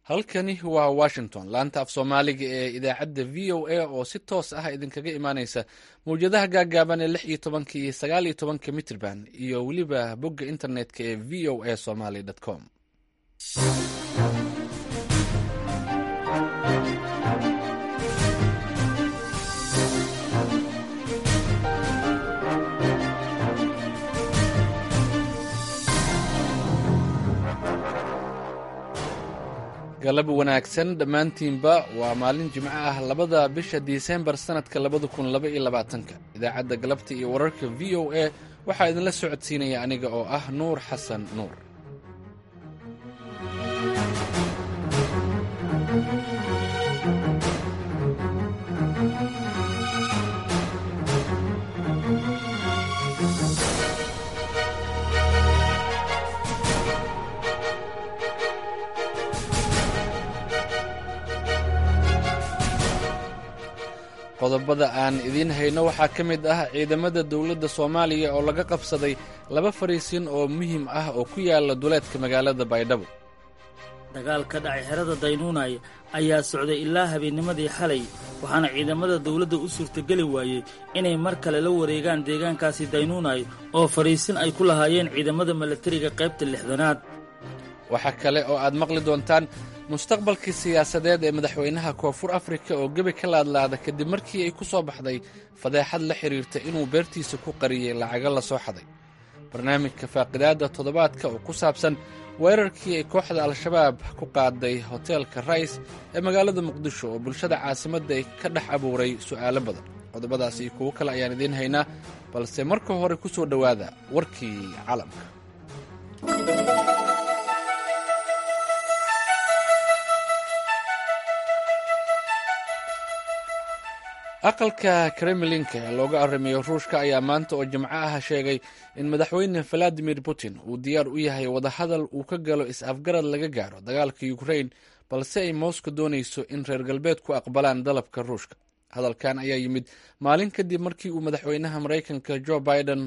halkani waa washington laanta af soomaaliga ee idaacadda v o a oo si toos ah idinkaga imaaneysa mawjadaha gaagaaban ee lix iyo tobanka iyo sagaal iyo tobanka mitrban iyo weliba bogga internetka ee v o a somaly com galab wanaagsan dhammaantiinba waa maalin jimco ah labada bisha disembar sannadka labada kun laba iyo labaatanka idaacadda galabta iyo wararka v o a waxaa idinla socodsiinaya aniga oo ah nuur xasan nuur qodobada aan idiin hayno waxaa ka mid ah ciidamada dowladda soomaaliya oo laga qabsaday laba fariisin oo muhiim ah oo ku yaala duleedka magaalada baydhabo dagaal ka dhacay xerada daynuunay ayaa socday ilaa habeennimadii xalay waxaana ciidamada dawladda u suurtageli waayey inay mar kale la wareegaan deegaankaasi daynuunay oo fadhiisin ay ku lahaayeen ciidamada milatariga qaybta lixdanaad waxaa kale oo aad maqli doontaan mustaqbalkii siyaasadeed ee madaxweynaha koonfur afrika oo gebi ka laadlaada kadib markii ay ku soo baxday fadeexad la xidhiirta inuu beertiisa ku qariyey lacago la soo xaday barnaamijka faaqidaadda toddobaadka oo ku saabsan weerarkii ay kooxda al-shabaab ku qaaday hoteelka rays ee magaalada muqdisho oo bulshada caasimadda ay ka dhex abuuray su'aalo badan qodobadaas iyo kuwo kale ayaan idiin haynaa balse marka hore ku soo dhowaada warkii caalamka aqalka kremlinka ee looga arrimayo ruushka ayaa maanta oo jimco ah sheegay in madaxweyne valadimir putin uu diyaar u yahay wadahadal uu ka galo is-afgarad laga gaaro dagaalka ukrain balse ay moscow doonayso in reer galbeedku aqbalaan dalabka ruushka hadalkan ayaa yimid maalin kadib markii uu madaxweynaha maraykanka jo biden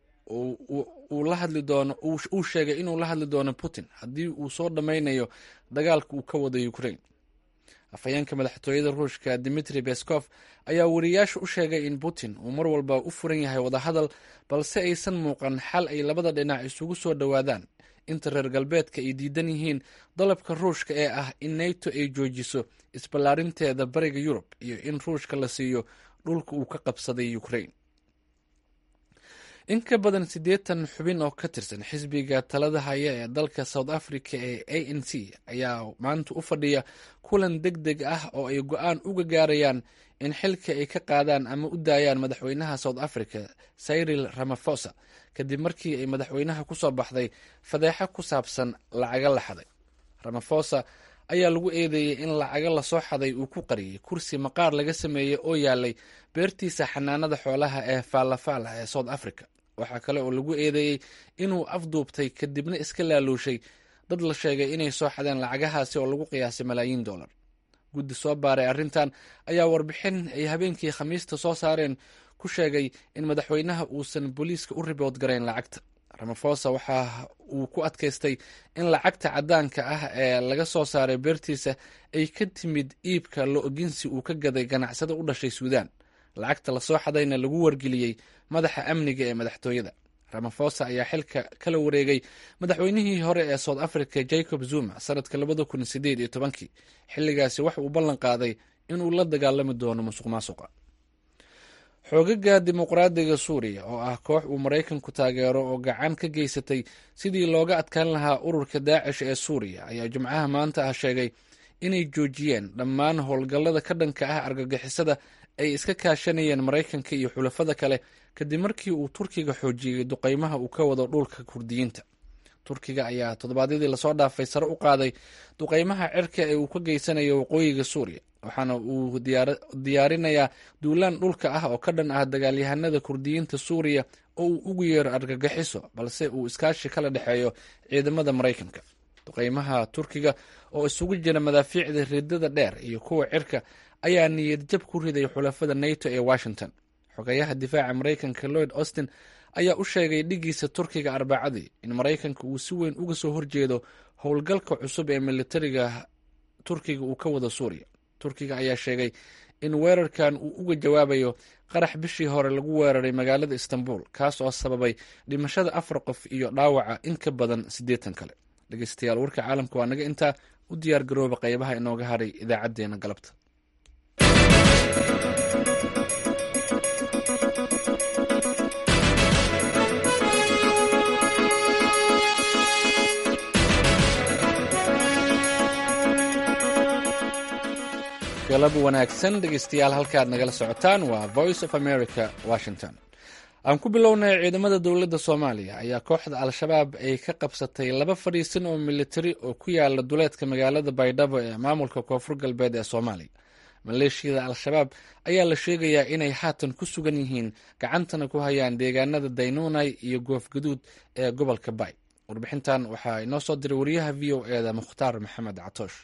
uu sheegay inuu la hadli doono putin haddii uu soo dhammaynayo dagaalka uu ka wado ukrain afhayeenka madaxtooyada ruushka dimitri beskov ayaa wariyaasha u sheegay in putin uu mar walba u furan yahay wadahadal balse aysan muuqan xal ay labada dhinac isugu soo dhowaadaan inta reer galbeedka ay diidan yihiin dalabka ruushka ee ah in nato ay joojiso isballaarinteeda bariga yurub iyo in ruushka la siiyo dhulka uu ka qabsaday ukrain in ka badan siddeetan xubin oo ka tirsan xisbiga talada haya ee dalka south africa ee a n c ayaa maanta u fadhiya kulan deg deg ah oo ay go-aan uga gaarayaan in xilka ay ka qaadaan ama u daayaan madaxweynaha south africa cyril ramafosa kadib markii ay madaxweynaha ku soo baxday fadeexo ku saabsan lacago la xaday ramafosa ayaa lagu eedeeyey in lacago lasoo xaday uu ku qariyey kursi maqaar laga sameeyey oo yaalay beertiisa xanaanada xoolaha ee faalafaala ee south africa waxaa kale oo lagu eedeeyey inuu afduubtay kadibna iska laaluushay dad la sheegay inay soo xadeen lacagahaasi oo lagu qiyaasay malaayiin dollar guddi soo baaray arrintan ayaa warbixin ay habeenkii khamiista soo saareen ku sheegay in madaxweynaha uusan booliiska u ribood garayn lacagta ramafosa waxa uu ku adkaystay in lacagta caddaanka ah ee laga soo saaray beertiisa ay ka timid iibka lo-ginsi uu ka gaday ganacsada u dhashay suudaan lacagta lasoo xadayna lagu wargeliyey madaxa amniga ee madaxtooyada ramafosa ayaa xilka kala wareegay madaxweynihii hore ee south africa jacob zuma sanadka labada kun sideed iyo tobankii xilligaasi wax uu ballan qaaday inuu la dagaalami doono musuq maasuqa xoogaga dimuqraadiga suuriya oo ah koox uu maraykanku taageero oo gacan ka geysatay sidii looga adkaan lahaa ururka daacish ee suuriya ayaa jimcaha maanta ah sheegay inay joojiyeen dhammaan howlgallada ka dhanka ah argagixisada ay iska kaashanayeen maraykanka iyo xulafada kale kadib markii uu turkiga xoojiyey duqeymaha uu ka wado dhulka kurdiyiinta turkiga ayaa toddobaadyadii lasoo dhaafay sare u qaaday duqeymaha cirka ee uu ka geysanayo waqooyiga suuriya waxaana uu diyaarinayaa duulaan dhulka ah oo ka dhan ah dagaalyahanada kurdiyiinta suuriya oo uu ugu yeero argagixiso balse uu iskaashi kala dhexeeyo ciidamada maraykanka duqeymaha turkiga oo isugu jira madaafiicda ridada dheer iyo kuwa cirka ayaa niyad jab ku riday xulafada nato ee washington xogayaha difaaca maraykanka lloyd austin ayaa u sheegay dhigiisa turkiga arbacadii in maraykanka uu si weyn uga soo horjeedo howlgalka cusub ee militariga turkiga uu ka wado suuriya turkiga ayaa sheegay in weerarkan uu uga jawaabayo qarax bishii hore lagu weeraray magaalada istanbul kaas oo sababay dhimashada afar qof iyo dhaawaca in ka badan siddeetan kale dhegeystayaal warka caalamka waa naga intaa u diyaar garooba qaybaha inooga haray idaacaddeenna galabta galab wanaagsan dhegeystayaal halkaad nagala socotaan waa voice of america washington aan ku bilownay ciidamada dowladda soomaaliya ayaa kooxda al-shabaab ay ka qabsatay laba fadhiisan oo militari oo ku yaala duleedka magaalada baydhabo ee maamulka koonfur galbeed ee soomaaliya maleeshiyada al-shabaab ayaa la sheegayaa inay haatan ku sugan yihiin gacantana ku hayaan deegaanada daynuunay iyo goofgaduud ee gobolka bay warbixintan waxaa inoo soo diray wariyaha v o eda mukhtaar maxamed catoosh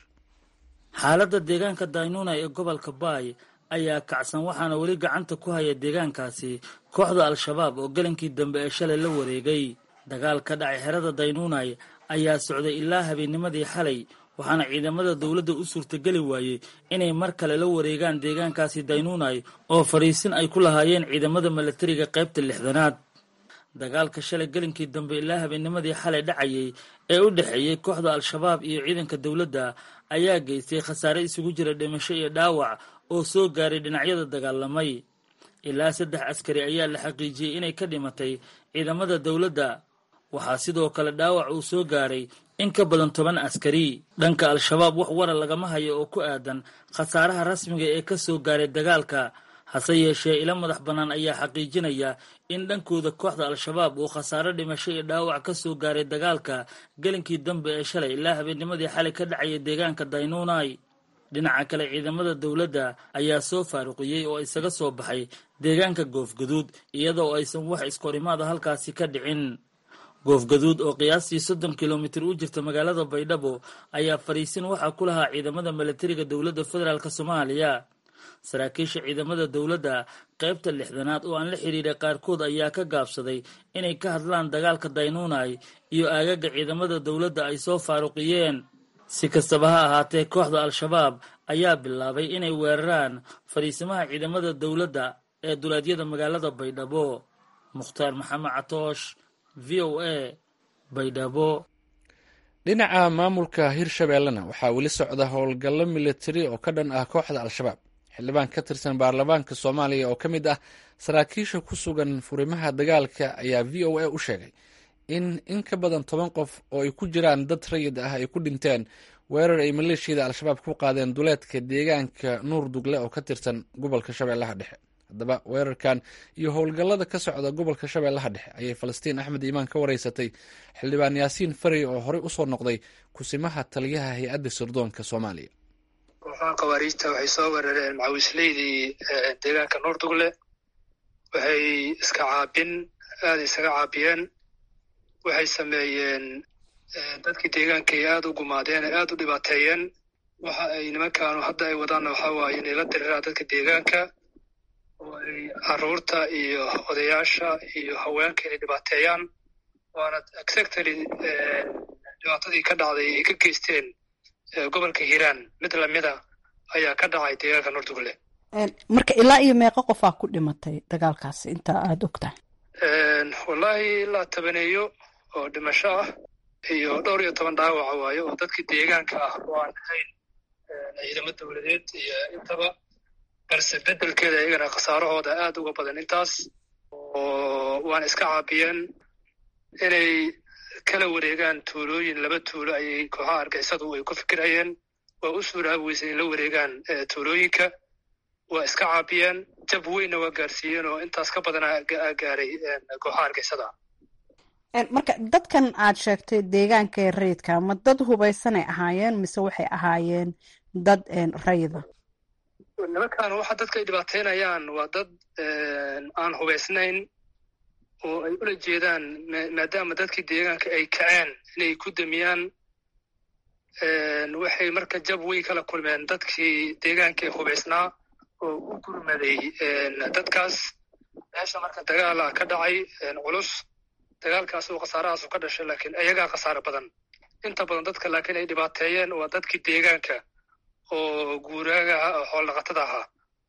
xaaladda deegaanka daynuuna ee gobolka baay ayaa kacsan waxaana weli gacanta ku haya deegaankaasi kooxda al-shabaab oo gelinkii dambe ee shalay la wareegay dagaal ka dhacay xerada daynuunay ayaa socday ilaa habeennimadii xalay waxaana ciidamada dowladda u suurtageli waayey inay mar kale la wareegaan deegaankaasi daynuunay oo fadhiisin ay ku lahaayeen ciidamada milatariga qaybta lixdanaad dagaalka shalay gelinkii dambe ilaa habeennimadii xalay dhacayay ee u dhexeeyey kooxda al-shabaab iyo ciidanka dowladda ayaa geystay khasaare isugu jira dhimasho iyo dhaawac oo soo gaaray dhinacyada dagaalamay ilaa saddex askari ayaa la xaqiijiyey inay ka dhimatay ciidamada dowladda waxaa sidoo kale dhaawac uu soo gaaray in ka badan toban askari dhanka al-shabaab wax wara lagama hayo oo ku aadan khasaaraha rasmiga ee ka soo gaaray dagaalka hase yeeshee ilo madax bannaan ayaa xaqiijinaya in dhankooda kooxda al-shabaab uu khasaaro dhimasho iyo dhaawac ka soo gaaray dagaalka gelinkii dambe ee shalay ilaa habeennimadii xalay ka dhacaya deegaanka daynuunay dhinaca kale ciidamada dowladda ayaa soo faaruqiyey oo isaga soo baxay deegaanka goofgaduud iyadoo aysan wax iskorimaada halkaasi ka dhicin goofgaduud oo qiyaastii soddon kilomitir u jirta magaalada baydhabo ayaa fadhiisin waxaa ku lahaa ciidamada milatariga dowladda federaalk soomaaliya saraakiisha ciidamada dowladda qaybta lixdanaad oo aan la xidhiidhay qaarkood ayaa ka gaabsaday inay ka hadlaan dagaalka daynuunay iyo aagaga ciidamada dowladda ay soo faaruqiyeen si kastaba ha ahaatee kooxda al-shabaab ayaa bilaabay inay weeraraan fadhiisimaha ciidamada dowladda ee duleedyada magaalada baydhabo mukhtaar maxamed catoosh v o a baydhabo dhinaca maamulka hirshabeellena waxaa weli socda howlgallo militari oo ka dhan ah kooxda al-shabaab xildhibaan ka tirsan baarlamaanka soomaaliya oo ka mid ah saraakiisha ku sugan furimaha dagaalka ayaa v o a u sheegay in in ka badan toban qof oo ay ku jiraan dad rayid ah ay ku dhinteen weerar ay maleeshiyada al-shabaab ku qaadeen duleedka deegaanka nuur dugle oo ka tirsan gobolka shabeellaha dhexe haddaba weerarkan iyo howlgallada ka socda gobolka shabeellaha dhexe ayay falastiin axmed iimaan ka wareysatay xildhibaan yaasiin farey oo horey usoo noqday kusimaha taliyaha hay-adda sirdoonka soomaaliya kooxaha khawaariijta waxay soo weerareen macawisleydii deegaanka nuur dugle waxay iska caabin aada isaga caabiyeen waxay sameeyeen dadkii deegaankay aada u gumaadeen ee aada u dhibaateeyeen waxa ay nimankaanu hadda ay wadaanna waxaa waaye inay la diriraan dadka deegaanka oo ay caruurta iyo odayaasha iyo haweenka inay dhibaateeyaan waana exactly dhibaatadii ka dhacday ay ka geysteen gobolka hiiraan mid lamida ayaa ka dhacay deegaanka nuurdugle marka ilaa iyo meeqo qofaa ku dhimatay dagaalkaasi inta aada og tahay wallaahi ilaa tabaneeyo oo dhimasho ah iyo dhowr iyo toban dhaawaca waayo oo dadkii deegaanka ah oo aan ahayn ciidamo dowladeed iyo intaba balse bedelkeeda iyagana khasaarahooda aada uga badan intaas oo waana iska caabiyeen inay kala wareegaan tuulooyin laba tuulo ayay kooxaha argixisadu ay ku fikirayeen waa u suuraabi weysa in la wareegaan tuulooyinka waa iska caabiyeen jab weynna waa gaarsiiyeen oo intaas ka badana gaaray kooxaha argixisada marka dadkan aad sheegtay deegaanka ee rayidka ma dad hubaysanay ahaayeen mise waxay ahaayeen dad rayida nimankan waxa dadka ay dhibaateynayaan waa dad aan hubaysnayn oo ay ula jeedaan maadaama dadkii deegaanka ay kaceen inay ku damiyaan waxay marka jab weyn kala kulmeen dadkii deegaanka ee hubaysnaa oo u gurmaday dadkaas meesha marka dagaala ka dhacay culus dagaalkaas oo khasaarahaasu ka dhashay laakiin ayagaa khasaaro badan inta badan dadka laakiin ay dhibaateeyeen waa dadkii deegaanka oo guuraaga ah oo xooldhaqatada ahaa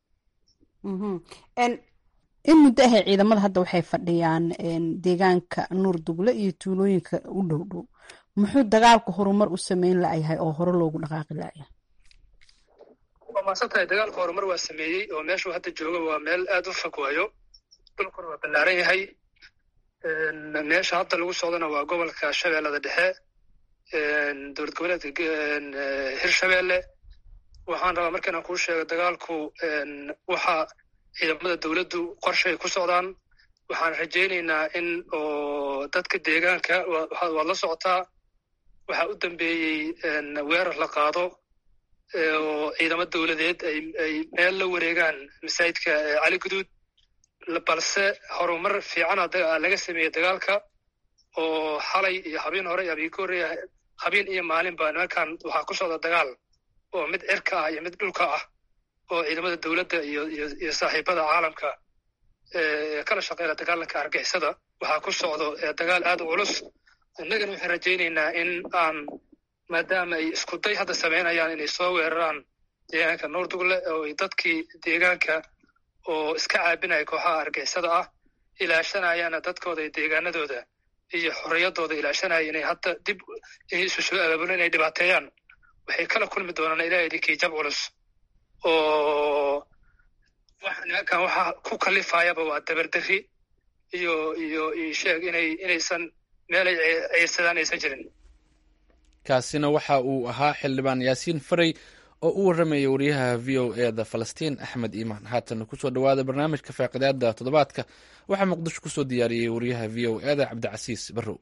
in muddo ahay ciidamada hadda waxay fadhiyaan deegaanka nuur dugle iyo tuulooyinka u dhow dhow muxuu dagaalku horumar u sameyn layahay oo hore loogu dhaqaaqi laya waa maasan tahay dagaalka horumar waa sameeyey oo meeshuu hadda jooga waa meel aad u fog waayo dhulkuna waa ballaaran yahay meesha hadda lagu socdona waa gobolka shabeellada dhexe dowlad goboleedka hirshabeelle waxaan rabaa marka inaan kuu sheego dagaalku waxa ciidamada dowladdu qorshay ku socdaan waxaan rajaynaynaa in oo dadka deegaanka waad la socotaa waxaa u dambeeyey weerar la qaado oo ciidamo dowladeed ay meel la wareegaan masaajidka cali guduud balse horumar fiicana laga sameeyey dagaalka oo xalay iyo habeen hore iyo habeen ka horreeya habeen iyo maalinba nimankan waxaa ku socda dagaal oo mid cirka ah iyo mid dhulka ah oo ciidamada dowladda iyo iyo saaxiibada caalamka kala shaqeyna dagaalanka argixisada waxaa ku socdo dagaal aad u culus innagana waxaan rajaynaynaa in aan maadaama ay iskuday hadda samaynayaan inay soo weeraraan deegaanka nuurdugle oo ay dadkii deegaanka oo iska caabinaya kooxaha argixisada ah ilaashanayaana dadkooda iyo deegaanadooda iyo xorriyadooda ilaashanaya inay hadda dib isu soo abaabulo inay dhibaateeyaan waxay kala kulmi doonaan ilaah idinkii jab culus oo nimankan waxa ku kalifayaba waa dabardarri iyo iyo iyo sheeg inay inaysan meelay ciirsadaan aysan jirin kaasina waxa uu ahaa xildhibaan yaasiin faray oo u warramayay wariyaha v o e da falastiin axmed iimaan haatan kusoo dhowaada barnaamijka faaqidaada toddobaadka waxaa muqdisho kusoo diyaariyey wariyaha v o e da cabdicasiis barrow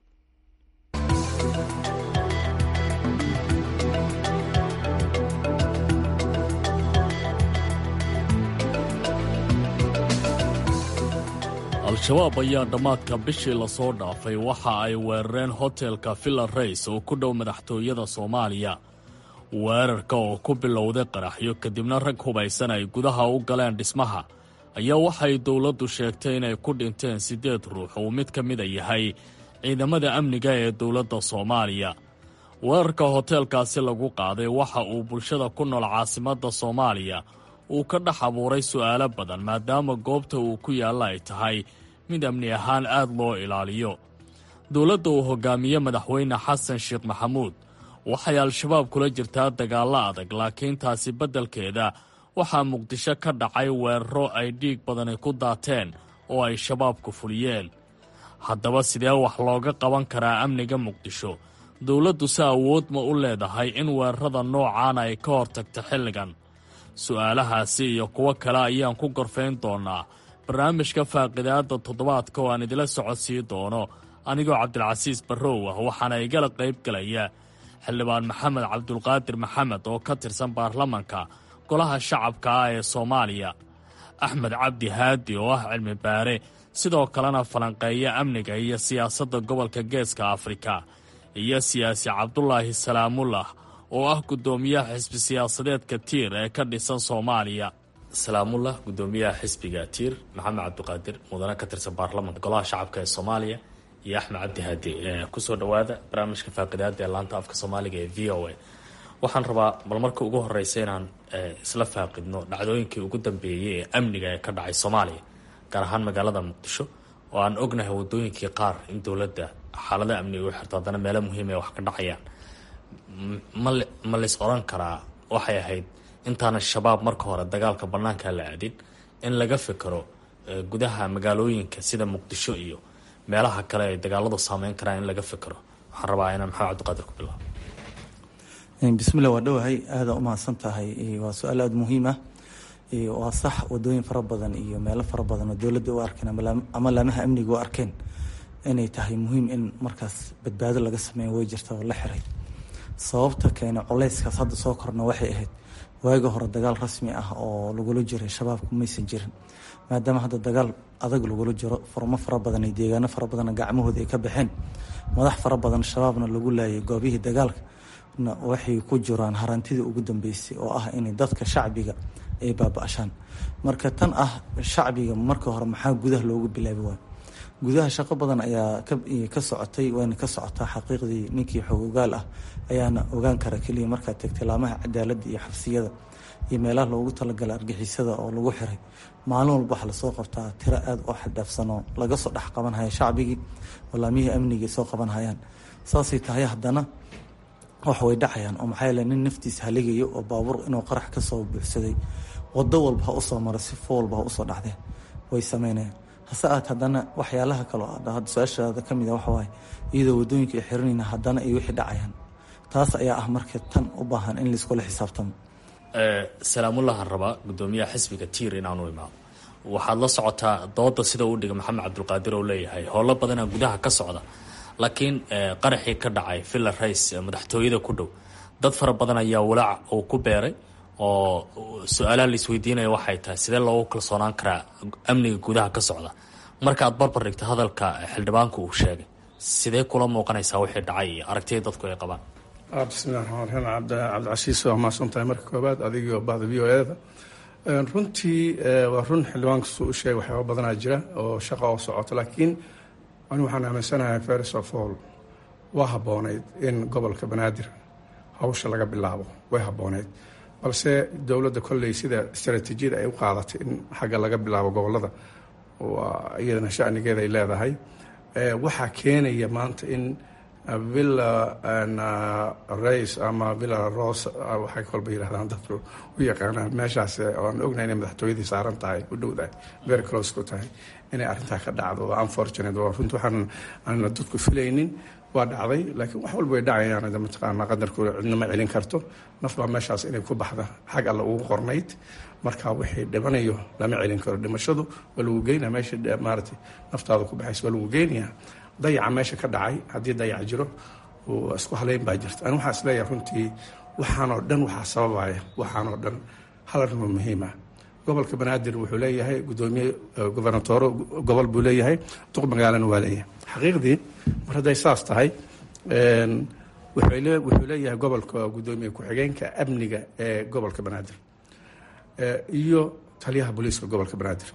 al-shabaab ayaa dhammaadka bishii lasoo dhaafay waxa ay weerareen hotelka villa rays oo ku dhow madaxtooyada soomaaliya weerarka oo ku bilowday qaraxyo kadibna rag hubaysan ay gudaha u galeen dhismaha ayaa waxay dowladdu sheegtay inay ku dhinteen siddeed ruux uu mid ka mida yahay ciidamada amniga ee dowladda soomaaliya weerarka hoteelkaasi lagu qaaday waxa uu bulshada ku nool caasimadda soomaaliya uu ka dhex abuuray su'aalo badan maadaama goobta uu ku yaalla ay tahay mid amni ahaan aad loo ilaaliyo dowladda uu hogaamiye madaxweyne xasan sheekh maxamuud waxay al-shabaab kula jirtaa dagaallo adag laakiin taasi beddelkeeda waxaa muqdisho ka dhacay weeraro ay dhiig badani ku daateen oo ay shabaabku fuliyeen haddaba sidee wax looga qaban karaa amniga muqdisho dowladdu si awood ma u leedahay in weerarada noocaana ay ka hortagto xilligan su'aalahaasi iyo kuwo kale ayaan ku gorfayn doonnaa barnaamijka faaqidaadda toddobaadka oo aan idila socodsiin doono anigoo cabdilcasiis barrow ah waxaana igala qayb gelaya xildhibaan maxamed cabdulqaadir maxamed oo ka tirsan baarlamanka golaha shacabka ah ee soomaaliya axmed cabdi haadi oo ah cilmi baare sidoo kalena falanqeeya amniga iyo siyaasadda gobolka geeska afrika iyo siyaasi cabdulaahi salaamullah oo ah guddoomiyaha xisbi siyaasadeedka tiir ee ka dhisan soomaaliya salaamullah guddoomiyaha xisbiga tiir maxamed cabdiqaadir mudane ka tirsan baarlamanka golaha shacabka ee soomaaliya iyo axmed cabdi haadi kusoo dhowaada barnaamijka faaqidaada ee laanta afka soomaaliga ee v o a waxaan rabaa bal marka ugu horeysa inaan isla faaqidno dhacdooyinkii ugu dambeeyey ee amniga ee ka dhacay soomaaliya gaar ahaan magaalada muqdisho oo aan ognahay wadooyinkii qaar in dowladda xaalada amniga u xirto haddana meelo muhiim ee wax ka dhacayaan ma lays oran karaa waxay ahayd intaana shabaab marka hore dagaalka bannaanka la aadin in laga fikiro gudaha magaalooyinka sida muqdisho iyo meelaha kale ay dagaaladu saameyn karaan in laga fikiro waxaan rabaa inaan maxamed cabdiqaadir ku bilaabo bismillah waa dhowahay aada u mahadsan tahay waa su-aal aada muhiim ah waa sax wadooyin fara badan iyo meelo fara badan oo dowladda u arkeen ama laamaha amniga u arkeen inay tahay muhiim in markaas badbaado laga sameeyo way jirta oo la xiray sababta keena culeyskaas hadda soo korna waxay ahayd waaga hore dagaal rasmi ah oo lagula jiray shabaabku maysan jirin maadaama hadda dagaal adag lagula jiro furmo fara badan iyo deegaano fara badanna gacmahooda ay ka baxeen madax fara badan shabaabna lagu laayay goobihii dagaalka waxay ku jiraan harantidii ugu dambeysay oo ah inay dadka shacbiga ay baaba-ashaan marka tan ah shacbiga marka hore maxaa gudaha loogu bilaabi waayo gudaha shaqo badan ayaa ka socotay wayna ka socotaa xaqiiqdii ninkii xoog ogaal ah ayaana ogaan kara keliya markaad tagtay laamaha cadaaladda iyo xabsiyada iyo meelaha loogu talagala argixisada oo lagu xiray maalin walba waxaa lasoo qabtaa tiro aada oo xadhaafsanoo laga soo dhex qabanhaya shacbigii oo laamihii amnigii soo qabanhayaan saasay tahay haddana wax way dhacayaan oo maxaa yeele nin naftiisa haligayo oo baabuur inuu qarax ka soo buuxsaday wado walba ha usoo maro si fo walba ha usoo dhacdeen way sameynayaan hase aad haddana waxyaalaha kaloo hadda su-aashaada ka mid a waxawaaye iyadoo wadooyinka ay xiranayna haddana ay wixii dhacayaan taas ayaa ah marka tan u baahan in laiskula xisaabtamo salaamullahan rabaa guddoomiyaha xisbiga tiir inaanu imaado waxaad la socotaa dooda sida uu dhiga maxamed cabdulqaadir oo leeyahay howlo badanaa gudaha ka socda laakiin qaraxii ka dhacay villa rice madaxtooyada ku dhow dad fara badan ayaa walaac uu ku beeray oo su-aalaha laisweydiinaya waxay tahay sidee loogu kalsoonaan karaa amniga gudaha ka socda marka aad barbar dhigto hadalka xildhibaanku uu sheegay sidee kula muuqanaysaa wixii dhacay iyo aragtida dadku ay qabaan bismillahi raxmaan raxiim cabdicasiis waa mahadsan tahay marka koobaad adigio bahda v o eda runtii waa run xildhibaankasu u sheegay waxyaaba badanaa jira oo shaqa oo socoto laakiin ani waxaan aaminsanahay first of all waa habboonayd in gobolka banaadir hawsha laga bilaabo way habboonayd balse dowladda kolley sida istaraatiijiyada ay u qaadatay in xagga laga bilaabo gobolada waa iyadana shanigeeda ay leedahay waxaa keenaya maanta in villa race ama villa rose waxay kolba yidhahdaan dadku u yaqaanaan meeshaas oan ognahay inay madaxtooyadii saaran tahay u dhowdahay very close ku tahay inay arrintaa ka dhacdo waa unfortunate waa runti waxaan aanna dadku filaynin waa dhacday laakiin wax walba way dhacayaan mataqaana qadarkooda cidna ma celin karto naf baa meeshaas inay ku baxda xag alle ugu qornayd marka wixii dhimanayo lama celin karo dhimashadu waa lagu geynaya meesha maaratay naftaada ku baxaysa waa lagu geynayaa dayaca meesha ka dhacay haddii dayac jiro isku haleyn baa jirta ani waxaa isleeyahay runtii waxaanoo dhan waxaa sababaya waxaanoo dhan hal arrin oo muhiima gobolka banaadir wuxuu leeyahay gudoomiye gobernatooro gobol buu leeyahay duq magaalana waa leeyahay xaqiiqdii mar hadday saas tahay wuxuu leeyahay gobolka gudoomiye ku-xigeenka amniga ee gobolka banaadir iyo taliyaha booliiska gobolka banaadir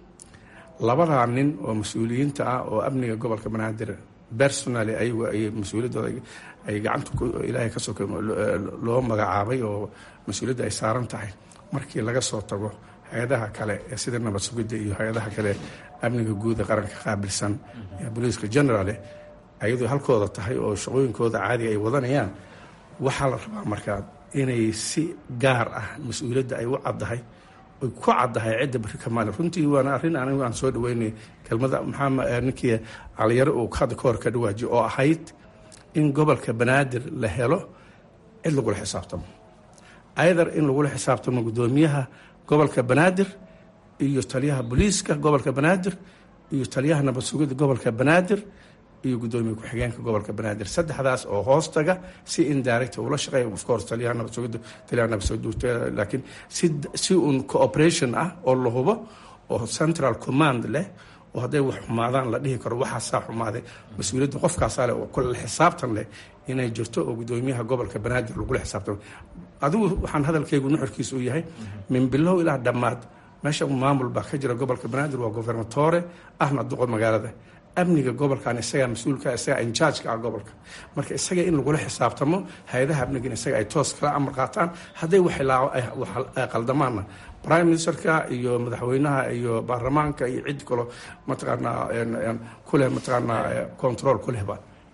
labadaa nin oo mas-uuliyiinta ah oo amniga gobolka banaadir personally ayagu ay mas-uuliyaddooda ay gacanta ilaahay ka soka loo magacaabay oo mas-uuliyadda ay saaran tahay markii laga soo tago hay-adaha kale ee sida nabad sugidda iyo hay-adaha kale amniga guuda qaranka qaabilsan ee booliiska generale ayadoo halkooda tahay oo shaqooyinkooda caadiga ay wadanayaan waxaa la rabaa markaa inay si gaar ah mas-uuliyadda ay u caddahay oy ku caddahay cidda bari kamaali runtii waana arrin anigu aan soo dhaweynay kelmada maxaa ninkii caliyaro uu hadda ka hor ka dhawaajiyo oo ahayd in gobolka banaadir la helo cid lagula xisaabtamo ayadar in lagula xisaabtamo guddoomiyaha gobolka banaadir iyo taliyaha booliiska gobolka banaadir iyo taliyaha nabad sugidda gobolka banaadir iyo guddoomiye ku-xigeenka gobolka banaadir saddexdaas oo hoostaga si indirect ula shaqeeya of course taliyaha nabad sugidda taliyaha nabad sugidda laakiin si si un cooperation ah oo la hubo oo central command leh oo hadday wax xumaadaan la dhihi karo waxaasaa xumaaday mas-uuliyadda qofkaasaa leh oo kule xisaabtan leh inay jirto oo guddoomiyaha gobolka banaadir lagula xisaabtamo adigu waxaan hadalkaygu nuxurkiisa u yahay min bilow ilaa dhammaad meesha maamul baa ka jira gobolka banaadir waa gobernatore ahna duqo magaalada amniga gobolkan isagaa mas-uulka isagaa injaajka ah gobolka marka isaga in lagula xisaabtamo hay-adaha amnigan isaga ay toos kala amar qaataan hadday qaldamaanna prime ministerka iyo madaxweynaha iyo baarlamaanka iyo cid kaloo mataqaanaa kuleh mataqaanaa control kulehba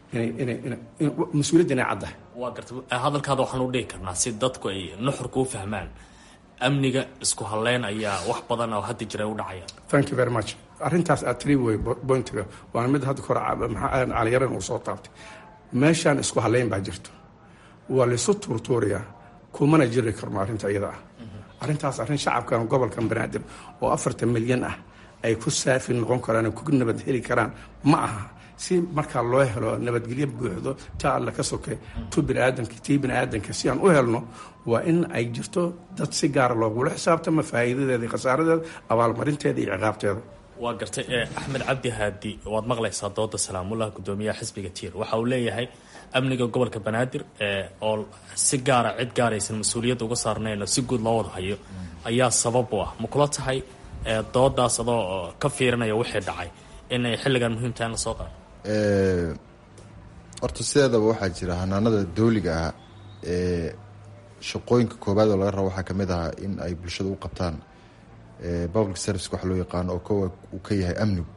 mas-uuliyadda inay caddahay waa garta hadalkaada waxaan u dhihi karnaa si dadku ay nuxurka u fahmaan amniga isku halleyn ayaa wax badan oo hadda jira u dhacaya thank you very much arrintaas aad tiri wey bointiga waana mid hadda kore caliyaran uu soo taabtay meeshaan isku halleyn baa jirto waa laysu tuurtuurayaa kumana jiri karno arrinta iyada ah arrintaas arrin shacabkan gobolkan banaadir oo afartan milyan ah ay ku saafi noqon karaan ku nabad heli karaan ma aha si markaa loo helo nabadgelyo buuxdo ta alle ka soke tu biniaadanka tii biniaadanka si aan u helno waa in ay jirto dad si gaara loogula xisaabtamo faa'iidadeeda iyo khasaaradeeda abaalmarinteeda iyo ciqaabteeda waa gartay axmed cabdi haadi waad maqlaysaa dooda salaamullah guddoomiyaha xisbiga tiir waxa uu leeyahay amniga gobolka banaadir oo si gaara cid gaaraysan mas-uuliyadda uga saarnayn oo si guud loo wada hayo ayaa sabab u ah ma kula tahay doodaas adoo ka fiirinaya wixii dhacay inay xilligan muhiim tahay in la soo qaado horta sideedaba waxaa jira hanaanada dawliga ah ee shaqooyinka koobaad oo laga rabo waxaa kamid ahaa in ay bulshada u qabtaan public service wax loo yaqaano oo kowa uu ka yahay amnigu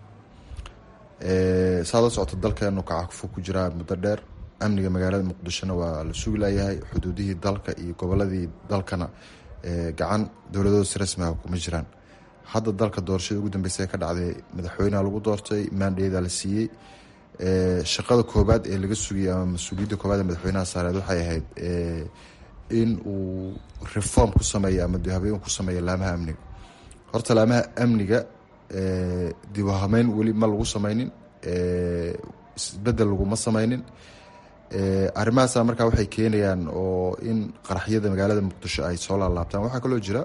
saad la socoto dalkeenu kacakufo ku jiraa muddo dheer amniga magaalada muqdishona waa la sugi layahay xuduudihii dalka iyo goboladii dalkana gacan dowladoodas rasmiga kuma jiraan hadda dalka doorashada ugu dambeysa ka dhacday madaxweyneha lagu doortay maandheeda la siiyey shaqada koobaad ee laga sugayay ama mas-uuliyadda koobaad ee madaxweynaha saareed waxay ahayd in uu reform ku sameeyo ama dihabeen ku sameeyo laamaha amniga horta laamaha amniga dibuhameyn weli ma lagu sameynin isbedel laguma sameynin arrimahaasa markaa waxay keenayaan oo in qaraxyada magaalada muqdisho ay soo laalaabtaan waxaa kaloo jira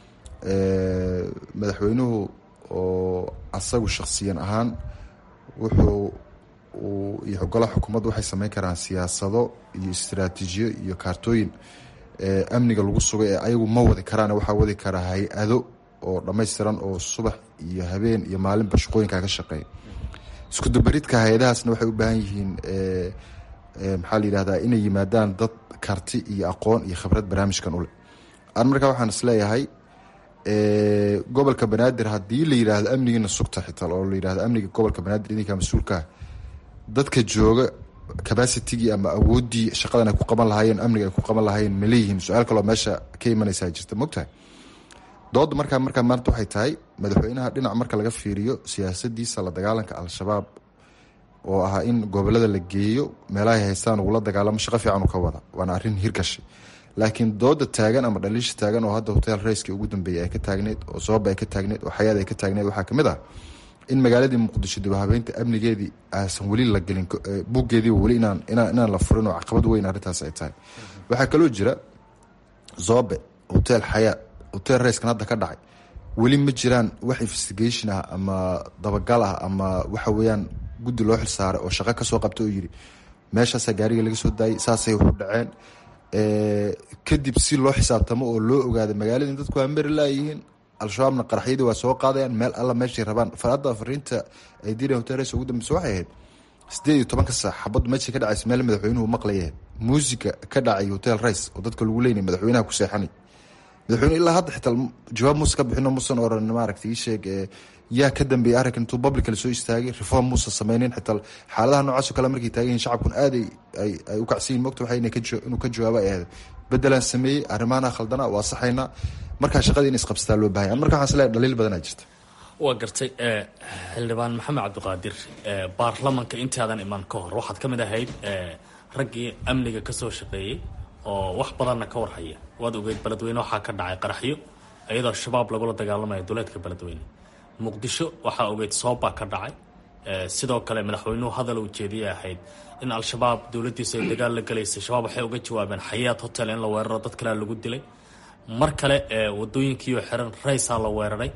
madaxweynuhu oo asagu shakhsiyan ahaan wuxuu iyo golaha xukuumaddu waxay sameyn karaan siyaasado iyo istraatiijiyo iyo kaartooyin amniga lagu sugay ee ayagu ma wadi karaan waxaa wadi karaa hay-ado oo dhammaystiran oo subax iyo habeen iyo maalinba shaqooyinkaa ka shaqeeya iskudubaridka hay-adahaasna waxay u baahan yihiin maxaa la yidhahdaa inay yimaadaan dad karti iyo aqoon iyo khibrad barnaamijkan uleh an markaa waxaan isleeyahay gobolka banaadir haddii la yidhaahdo amnigiina sugta xitaa oo la yidhahdo amniga gobolka banaadir idinkaa mas-uulkaa dadka jooga capacitigii ama awooddii shaqadan ay ku qaban lahaayeen amniga ay ku qaban lahaayeen ma leeyihiin su-aal kaloo meesha ka imanaysaa jirta mogtahay dooda markaa markaa maanta waxay tahay madaxweynaha dhinac marka laga fiiriyo siyaasadiisa la dagaalanka al-shabaab oo ahaa in gobolada la geeyo meelahay haystaan ugula dagaalamo shaqo fiican u ka wada waana arrin hirgashay laakiin dooda taagan ama dhaliisha taagan oo hadda hotel rayskii ugu dambeeyay ay ka taagneyd oo sababa ay ka taagneyd oo xayaad ay ka taagneyd waxaa kamid ah in magaaladii muqdisho dib habeynta amnigeedii aasan weli la gelin buuggeediiba weli inaan inaan la furin oo caqabad weyn arrintaas ay tahay waxaa kaloo jira zobe hotel xayaad hotel rayskan hadda ka dhacay weli ma jiraan wax investigation ah ama dabagal ah ama waxa weeyaan guddi loo xilsaaray oo shaqo kasoo qabta oo yiri meeshaasaa gaariga laga soo daayay saasay waxu dhaceen kadib si loo xisaabtamo oo loo ogaada magaaladii dadku waa mari laayihiin al-shabaabna qaraxyadii waa soo qaadayaan meel alla meeshay rabaan hadda fariinta ay direen hotel rays ugu dambeysa waxay ahayd sideed iyo tobanka saac xabaddu meeshay ka dhacaysa meel madaxweynuhu maqlayahay muusiga ka dhacay hotel rays oo dadka lagu leynay madaxweynaha ku seexanay madaxweyne ilaa hadda xitaa jawaab muuse ka bixino muusan oran maaragta ii sheeg yaa ka dambeeyay arrinkan intuu public la soo istaagay reform muusan sameynin xitaa xaaladaha noocaasoo kale markay taagan yihin shacabkun aad ay ay u kacsiyin mogta waxay inuu ka jawaabo ay ahayd bedelaan sameeyey arrimaana khaldana waa saxaynaa markaa shaqadii in isqabsataa loo bahanya marka waxaan isleeyahay dhaliil badanaa jirta waa gartay xildhibaan maxamed cabdiqaadir baarlamanka intaadan iman ka hor waxaad ka mid ahayd raggii amniga ka soo shaqeeyey oo wax badanna ka warhaya waad ogeyd beledweyne waxaa ka dhacay qaraxyo iyadoo shabaab lagula dagaalamaya duleedka beledweyne muqdisho waxaa ogeyd soobbaa ka dhacay sidoo kale madaxweynuhu hadal ujeediyay ahayd in al-shabaab dowladdiisa ay dagaal la galaysay shabaab waxay uga jawaabeen xayaat hotel in la weeraro dad kalea lagu dilay mar kale wadooyinkiioo xiran raysaa la weeraray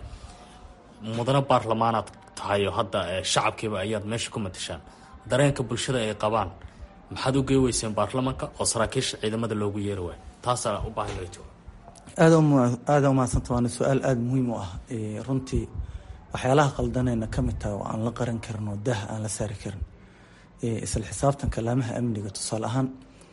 mudano baarlamaanaad tahay oo hadda shacabkiiba ayaad meesha ku matashaan dareenka bulshada ay qabaan maxaad u gey weyseen baarlamanka oo saraakiisha ciidamada loogu yeeri waayo taasaa u baahan laga jawaab aada umaadsanta waana su-aal aada muhiim u ah runtii waxyaalaha qaldanayna ka mid tahay oo aan la qaran karin oo dah aan la saari karin isla xisaabtanka laamaha amniga tusaale ahaan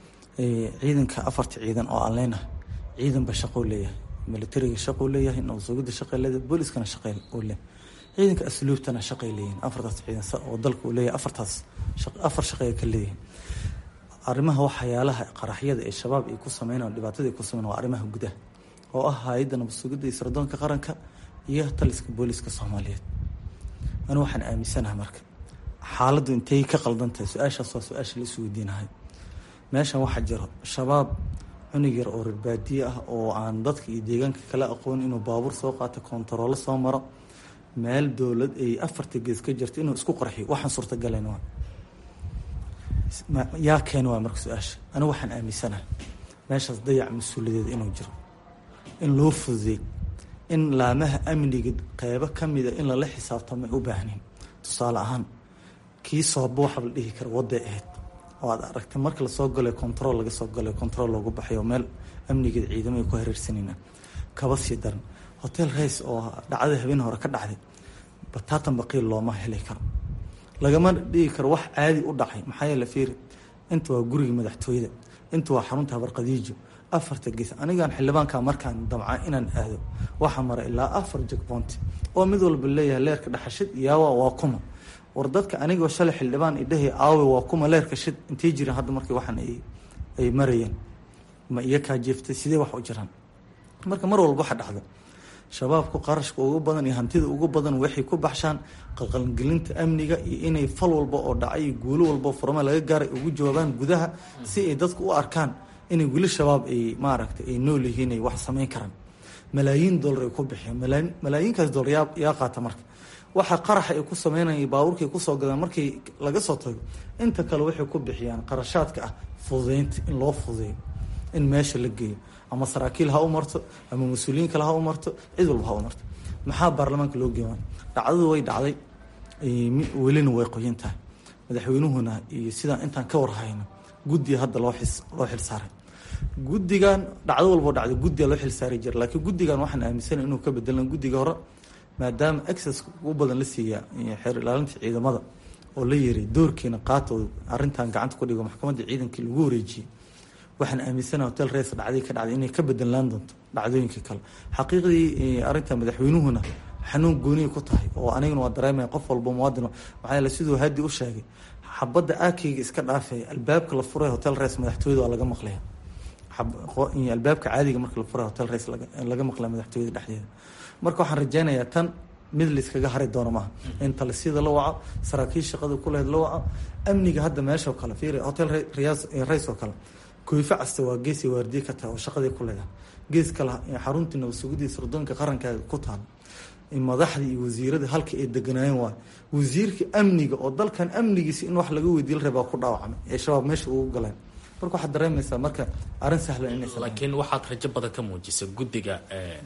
ciidanka afarta ciidan oo aan leenahay ciidanba shaqou leeyahay militariga shaqou leeyahay nabasugida shaqay leedahay booliskana shaqay uu leeyahay ciidanka asluubtana shaqay leeyihin afartaas ciidan oo dalka uu leeyahay afartaas afar shaqay ka leeyihin arrimaha waxyaalaha qaraxyada ee shabaab ay ku sameyn dhibaatada ay ku sameyn waa arrimaha gudaha oo ah hay-adda nabadsugidda iyo sirdoonka qaranka iyo taliska booliska soomaaliyeed anu waxaan aaminsanahay marka xaaladdu intay ka qaldan tahay su-aashaas waa su-aasha la isweydiinahay meeshan waxaa jiro shabaab cunug yar oo rarbaadiye ah oo aan dadka iyo deegaanka kala aqoon inuu baabuur soo qaato kontaroolo soo maro meel dowlad ay afarta gees ka jirto inuu isku qarxiyo waxaan suurtagalayn waa yaa keena waa marka su-aasha anigu waxaan aaminsanahay meeshaas dayac mas-uuliyadeed inuu jiro in loo fududeey in laamaha amniga qeybo kamida in lala xisaabtamo ay u baahnayn tusaale ahaan kii sooba waxa la dhihi kara waday ahayd oo aad aragtay marka lasoo galay control laga soo galay control loogu baxay oo meel amnigeed ciidamo ay ku hareersanayna kaba sii daran hotel race oo dhacdada habeen hore ka dhacday bataatan baqiil looma heli karo lagama dhigi karo wax caadi u dhacay maxaa yeele fiiri inta waa gurigii madaxtooyada inta waa xarunta habarqadiijo afarta gees anigaan xildhibaanka markaan damca inaan aado waxaa mara ilaa afar jegboonti oo mid walba leeyahay leerka dhaxashid iyaawa waa kuma war dadka anigoo shalay xildhibaan idhahay aawe waa kuma leerka shid intay jireen hadda markii waxaan ay marayeen ma iyo kaa jeeftay sidee wax u jiraan marka mar walba waxa dhacda shabaabku qarashka ugu badan iyo hantida ugu badan waxay ku baxshaan qalqalgelinta amniga iyo inay fal walba oo dhacay iyo guulo walba furma laga gaaray ugu jawaabaan gudaha si ay dadku u arkaan inay weli shabaab ay maaragtay ay nool yihiin ay wax samayn karaan malaayiin dollar ay ku bixiyaan malaayiinkaas dollar yaa yaa qaata marka waxa qaraxa ay ku sameynaya baabuurka ay kusoo gadaan markii laga soo tago inta kale waxay ku bixiyaan qarashaadka ah fududeynta in loo fududeeyo in meesha la geeyo ama saraakiil ha u marto ama mas-uuliyiin kale ha u marto cid walba ha u marto maxaa baarlamaanka loo geeya dhacdadu way dhacday welina way qoyan tahay madaxweynuhuna iyo sidaan intaan ka warhayno guddiga hadda loo xis loo xil saaray guddigan dhacdo walboo dhacday guddiga loo xil saari jira laakiin guddigan waxaan aaminsanay inuu ka bedelan guddiga hore maadaama access ugu badan la siiya xeer ilaalinta ciidamada oo la yiri doorkiina qaatooda arrintan gacanta ku dhigo maxkamadda ciidankii lagu wareejiyey waxaan aaminsana hotel rees dhacday ka dhacday inay ka bedelaan doonto dhacdooyinka kale xaqiiqdii arrinta madaxweynuhuna xanuun gooniya ku tahay oo aniguna waa dareemaya qof walba muwaadin maxaa yeele siduu hadi u sheegay xabadda aakeyga iska dhaafaya albaabka la furay hotel rees madaxtooyada waa laga maqlaya albaabka caadiga marka la furay hotel rees laga maqlaya madaxtooyada dhexdeeda marka waxaan rajeynayaa tan mid layskaga hari doono maaha in talisiyada la waco saraakiil shaqada kulehed la waco amniga hadda meeshao kale fiiri hotel rays oo kale kooyfe casta waa geesi waardiye ka tahay oo shaqaday ku leedahay gees kale xaruntii nabadsugidii sirdoonka qarankaa ku taalo madaxdii iyo wasiiradii halka ay deganaayeen waay wasiirka amniga oo dalkan amnigiisa in wax laga weydiiya la rabaa ku dhaawacmay ee shabaab meesha ugu galeen marka waxaad dareemaysaa marka arrin sahlan inaysan laakiin waxaad rajo badan ka muujisay guddiga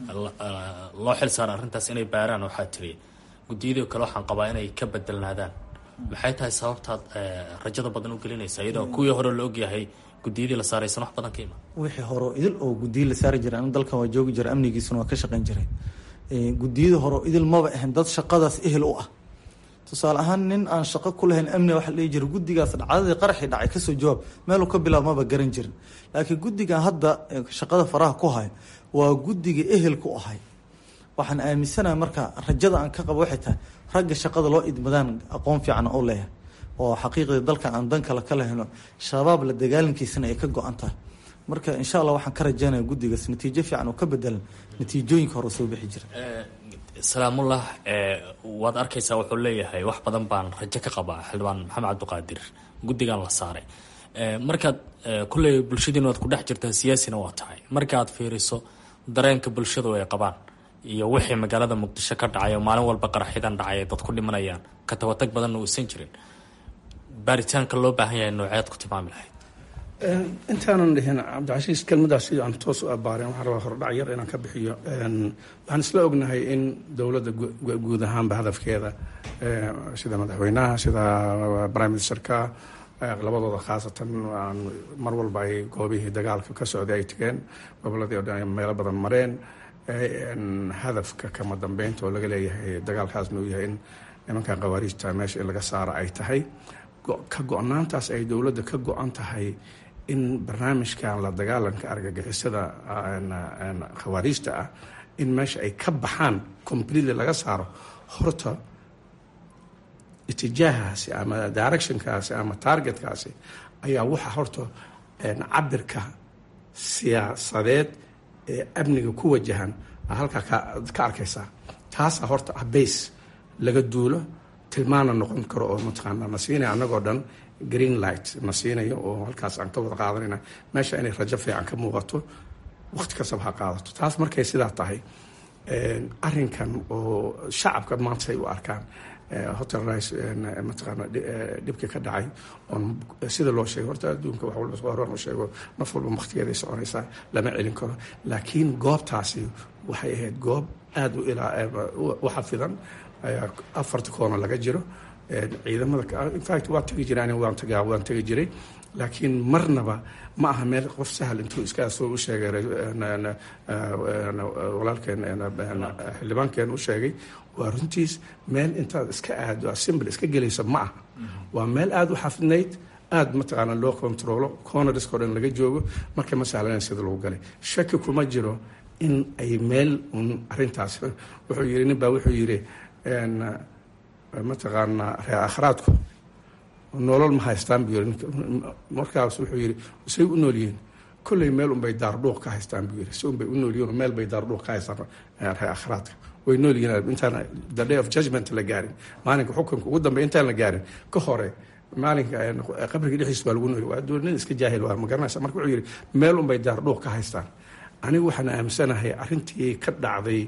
loo xil saara arrintaas inay baaraan waxaa tiri guddiyadii kale waxaan qabaa inay ka bedelnaadaan maxay tahay sababtaad rajada badan u gelinaysa iyadoo kuwii hore la ogyahay guddiyadii la saaraysan wax badan ka ima wixii hore idil oo guddiyo la saari jiray anu dalkan waa joogi jira amnigiisuna waa ka shaqayn jiray guddiyada hore idil maba ahayn dad shaqadaas ehel u ah tusaale ahaan nin aan shaqo ku lahayn amniga waxa la dhihi jira guddigaas dhacdadii qaraxii dhacay kasoo jawaab meeluu ka bilaab maba garan jirin laakiin guddigan hadda shaqada faraha ku haya waa guddiga ehelku ahay waxaan aaminsanaha marka rajada aan ka qabo waxay tahay ragga shaqada loo idmadaan aqoon fiican oo leeyahay oo xaqiiqdii dalkan aan dan kale ka lahayno shabaab la dagaalankiisana ay ka go-an tahay marka insha allah waxaan ka rajeynaya guddigaas natiijo fiican oo ka bedelan natiijooyinka hore soo bixi jira salaamullah waad arkaysaa wuxuu leeyahay wax badan baan rajo ka qabaa xildhibaan maxamed cabdiqaadir guddigan la saaray markaad kulley bulshadiina waad ku dhex jirtaa siyaasina waa tahay markaad fiiriso dareenka bulshadu ay qabaan iyo wixii magaalada muqdisho ka dhacay oo maalin walba qaraxyadan dhacay dad ku dhimanayaan ka tabatag badanna uusan jirin baaritaanka loo baahan yahay nooceed ku tilmaami lahayd intaanan dhihin cabdicasiis kelmadaas sidii aan toos u abaareen waxaan rabaa hordhac yar inaan ka bixiyo waxaan isla ognahay in dowladda guud ahaanba hadafkeeda sida madaxweynaha sida prime ministerka labadooda khaasatan mar walba ay goobihii dagaalka ka socday ay tegeen goboladii o dhan meelo badan mareen hadafka kama dambeynta oo laga leeyahay dagaalkaasna uu yahay in nimankan khawaariijta meesha in laga saaro ay tahay ka go-naantaas ay dowladda ka go-an tahay in barnaamijkan la dagaalanka argagixisada khawaariijta ah in meesha ay ka baxaan completely laga saaro horta itijaahaasi ama directionkaasi ama targetkaasi ayaa waxa horta cabirka siyaasadeed ee amniga ku wajahan halkaa ka arkaysaa taasaa horta ah base laga duulo tilmaana noqon karo oo mataqaana na siinaya annagoo dhan green light na siinayo oo halkaas aan ka wada qaadanayna meesha inay rajo fiican ka muuqato waqti kastaba ha qaadato taas markay sidaa tahay arrinkan oo shacabka maanta ay u arkaan hotel rice mataqaana dhibkii ka dhacay oon sida loo sheegay horta adduunka wax walba soo horaan u sheego naf walba waqtigeeday soconaysaa lama celin karo laakiin goobtaasi waxay ahayd goob aada u ilaa u xafidan ayaa afarta koona laga jiro ciidamada infact waa tegi jiraan waan tagaa waan tegi jiray laakiin marnaba ma aha meel qof sahal intuu iska soo u sheegay walaalkeen xildhibaankeen u sheegay waa runtiis meel intaad iska aado assembly iska gelaysa ma aha waa meel aada u xafidnayd aada mataqaana loo controlo cornerisko dhan laga joogo marka ma sahlanayn sida lagu galay shaki kuma jiro in ay meel un arintaas wuxuu yiri nin baa wuxuu yiri mataqaanaa ree akhraadku nolol ma haystaan buu yiri markaas wuxuu yiri say u nool yihiin kolley meel unbay daardhuuq ka haystaan buu yiri si unbay u nool yihiin meel bay daardhuuq ka haystaan ree akhraadka way nool yihiin intaan the day of judgment la gaarin maalinka xukunka ugu dambeya intaan la gaarin ka hore maalinka qabriga dhexdiis baa lagu nooli waa nin iska jaahil waa ma garanaysa marka wuxuu yidhi meel unbay daardhuuq ka haystaan anigu waxaan aaminsanahay arrintii ka dhacday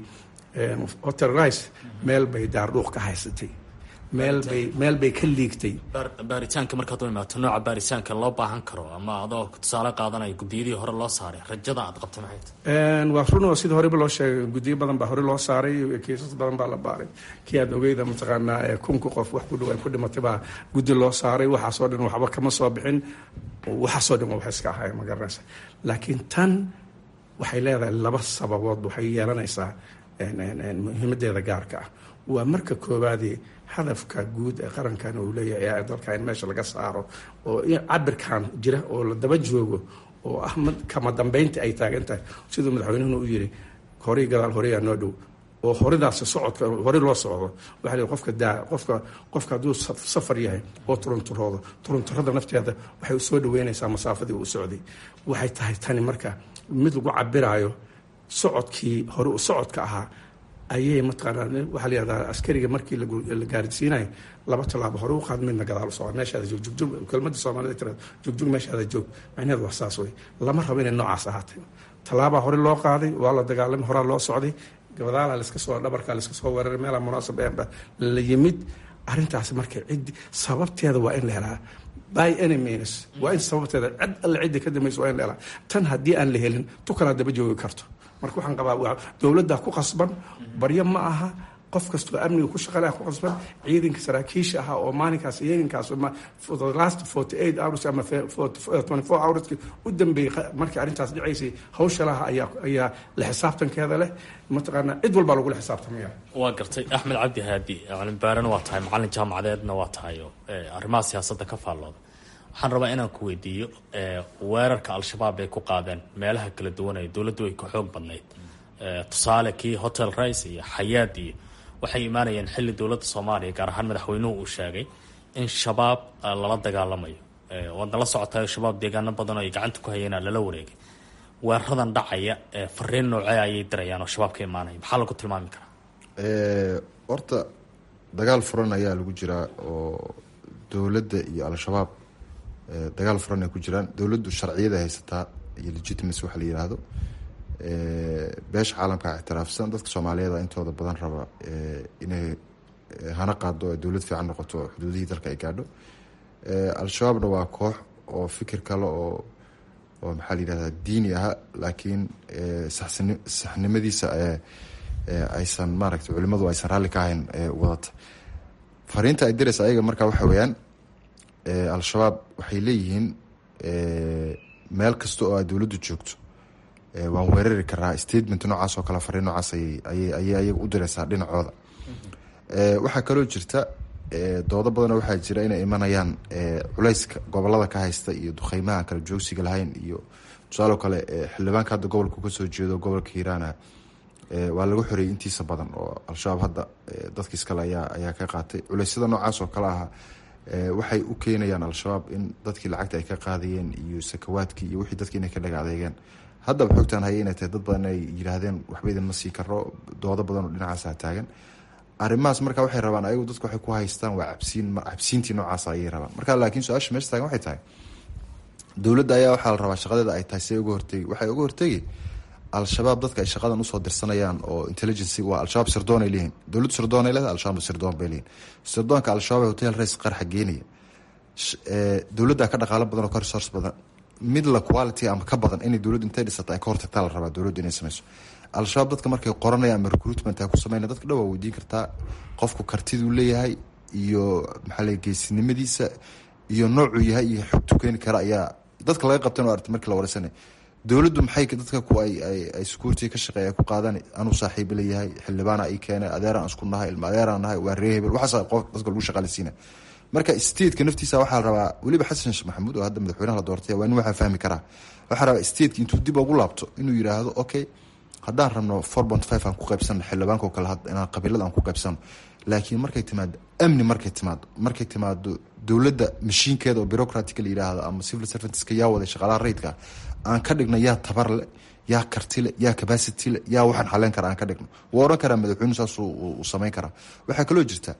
hotel rice meel bay daardhuuq ka haysatay meel bay meel bay ka liigtay baaritaanka markaad u imaato nooca baaritaanka loo baahan karo ama adoo tusaale qaadanaya guddiyadii hore loo saaray rajada aad qabta maxay tahay waa run oo sida horeba loo sheegay guddiyo badan baa hore loo saaray kiisas badan baa la baaray kii aad ogeyda mataqaanaa kunka qof wax ku dhow ay ku dhimatay baa guddi loo saaray waxaasoo dhan waxba kama soo bixin waxaasoo dhan wax iska ahay ma garanaysa laakiin tan waxay leedahay laba sababood waxay yeelanaysaa muhiimadeeda gaarka ah waa marka koowaadii hadafka guud ee qarankan uu leeyahay dalka in meesha laga saaro oo cabirkan jira oo la daba joogo oo ah kama dambeynta ay taagan tahay siduu madaxweynuhuna u yiri horay gadaal horeyaa noo dhow oo horidaas socodka hore loo socdo waxaa la qofka daa qofka qofka hadduu safar yahay oo turunturoodo turunturada nafteeda waxay soo dhaweynaysaa masaafadii uu socday waxay tahay tani marka mid lagu cabiraayo socodkii hore socodka ahaa ayay mataqaanaa waxaa la yihahdaa askariga markii la gaarsiinayo laba tallaabo hore u qaad midna gadaal u socod meeshaada joog jugjug kelmadda soomaalida tira jugjug meeshaada joog macnaheedu waa saas wey lama rabo inay noocaas ahaatay tallaabaa hore loo qaaday waa la dagaalamay horaa loo socday gabadaala laska soo dhabarka laska soo weeraray meelaa munaasab eenba la yimid arrintaasi marka ciddi sababteeda waa in la helaa by any means waa in sababteeda cid alle ciddi ka dambaysa waa in la helaa tan haddii aan la helin tu kalaa daba joogi karto marka waxaan qabaa dowladda ku qasban baryo ma aha qof kastoo amniga ku shaqaleh ku qasban ciidanka saraakiisha ahaa oo maalinkaas ciidankaas for the last forty eight hours ama twenty four hours u dambeeyey markii arrintaas dhicaysay hawsha laha ayaa ayaa la xisaabtankeeda leh mataqaanaa cid walbaa lagula xisaabtamaya waa gartay axmed cabdi haadi calimbaarena waa tahay macalin jaamacadeedna waa tahay oo arrimaha siyaasadda ka faallooda waxaan rabaa inaan ku weydiiyo weerarka al-shabaab ay ku qaadeen meelaha kala duwan ee dowladdu ay ka xoog badnayd tusaale kii hotel rice iyo xayaad iyo waxay imaanayeen xilli dowladda soomaaliya gaar ahaan madaxweynuhu uu sheegay in shabaab lala dagaalamayo waadna la socotayo shabaab deegaano badan oo ay gacanta ku hayeen lala wareegay weeraradan dhacaya fariin noocee ayay dirayaan oo shabaab ka imaanaya maxaa lagu tilmaami karaa horta dagaal furan ayaa lagu jiraa oo dowladda iyo al-shabaab dagaal furan ay ku jiraan dowladdu sharciyada haysataa iyo legitimacy waxa la yiraahdo beesha caalamka ictiraafsan dadka soomaaliyeed intooda badan raba inay hana qaado dowlad fiican noqoto xuduudihii dalka ay gaadho al-shabaabna waa koox oo fikir kale oo oo maxaa la yihahdaa diini aha laakiin saxsani saxnimadiisa aysan maaragtay culimadu aysan raalli ka ahayn wadata fariinta ay diraysa ayaga markaa waxa weeyaan al-shabaab waxay leeyihiin meel kasta oo ay dowladdu joogto waan weerari karaa statement noocaas oo kale fariin noocaas ayay ayaga u direysaa dhinacooda waxaa kaloo jirta doodo badanoo waxaa jira inay imanayaan culeyska gobolada ka haysta iyo duqeymaha kala joogsiga lahayn iyo tusaalo kale xildhibaanka hadda gobolka kasoo jeedo gobolka hiiraana waa laga xoreeyay intiisa badan oo al-shabaab hadda dadkiis kale ayaa ayaa ka qaatay culeysyada noocaas oo kale aha waxay u keenayaan al-shabaab in dadkii lacagta ay ka qaadayeen iyo sakawaadkii iyo wixii dadki inay ka dhaga adeegeen haddaba xogtaan haya inay tahay dad badan ay yiraahdeen waxba idin ma sii karo doodo badan oo dhinacaasa taagan arrimahaas marka waxay rabaan ayagu dadku waxay ku haystaan waa cabsiin cabsiintii noocaas ayay rabaan marka laakiin su-aasha meesha taagan waxay tahay dowladda ayaa waxaa la rabaa shaqadeeda ay tahay see uga hortegi waxay uga hortegi al-shabaab dadka ay shaqadan usoo dirsanayaan oo intelligency waa al-shabaab sirdoon ay leeyihin dowladdu sirdoon ay leedahay al-shabaab sirdoon bay leeyihin sirdoonka al-shabaab ee hotel race qarxa geenaya dowladda ka dhaqaalo badan oo ka resource badan mid la quality ama ka badan inay dowladdu intay dhisata ay ka hortagtaa la rabaa dowladdu inay sameyso al-shabaab dadka markay qoranayaan ama recruitment ay ku sameynaya dadka dhan waa weydiin kartaa qofku kartiduu leeyahay iyo maxaa la geesinimadiisa iyo noocuu yahay iyo xogtu keeni kara ayaa dadka laga qabtan oo aragtay markii la wareysanay dowladdu maxay dadka ku ay ay security ka shaqeeya ku qaadan anuu saaxiibo leeyahay xildhibaana ay keenay adeeraan isku nahay ilma adeeraan nahay waa ree hebel waxaas qof dadka lagu shaqaaleysiina marka stateka naftiisa waxaa la rabaa weliba xasan sheekh maxamuud oo hadda madaxweynaha la doortay waa nin waxaa fahmi karaa waxaa rabaa stateka intuu dib ugu laabto inuu yidhaahdo okay haddaan rabno four point five aan ku qaybsano xildhibaanka oo kale inaan qabiilada aan ku qaybsano laakiin markay timaado amni markay timaado markay timaado dowladda mashiinkeeda oo bureaucratica la yidhaahdo ama civil servantska yaa waday shaqaalaha rayidka aan ka dhigno yaa tabar le yaa karti le yaa capacity le yaa waxaan xaleyn kara aan ka dhigno wuu oran karaa madaxweynu saas uu samayn karaa waxaa kaloo jirta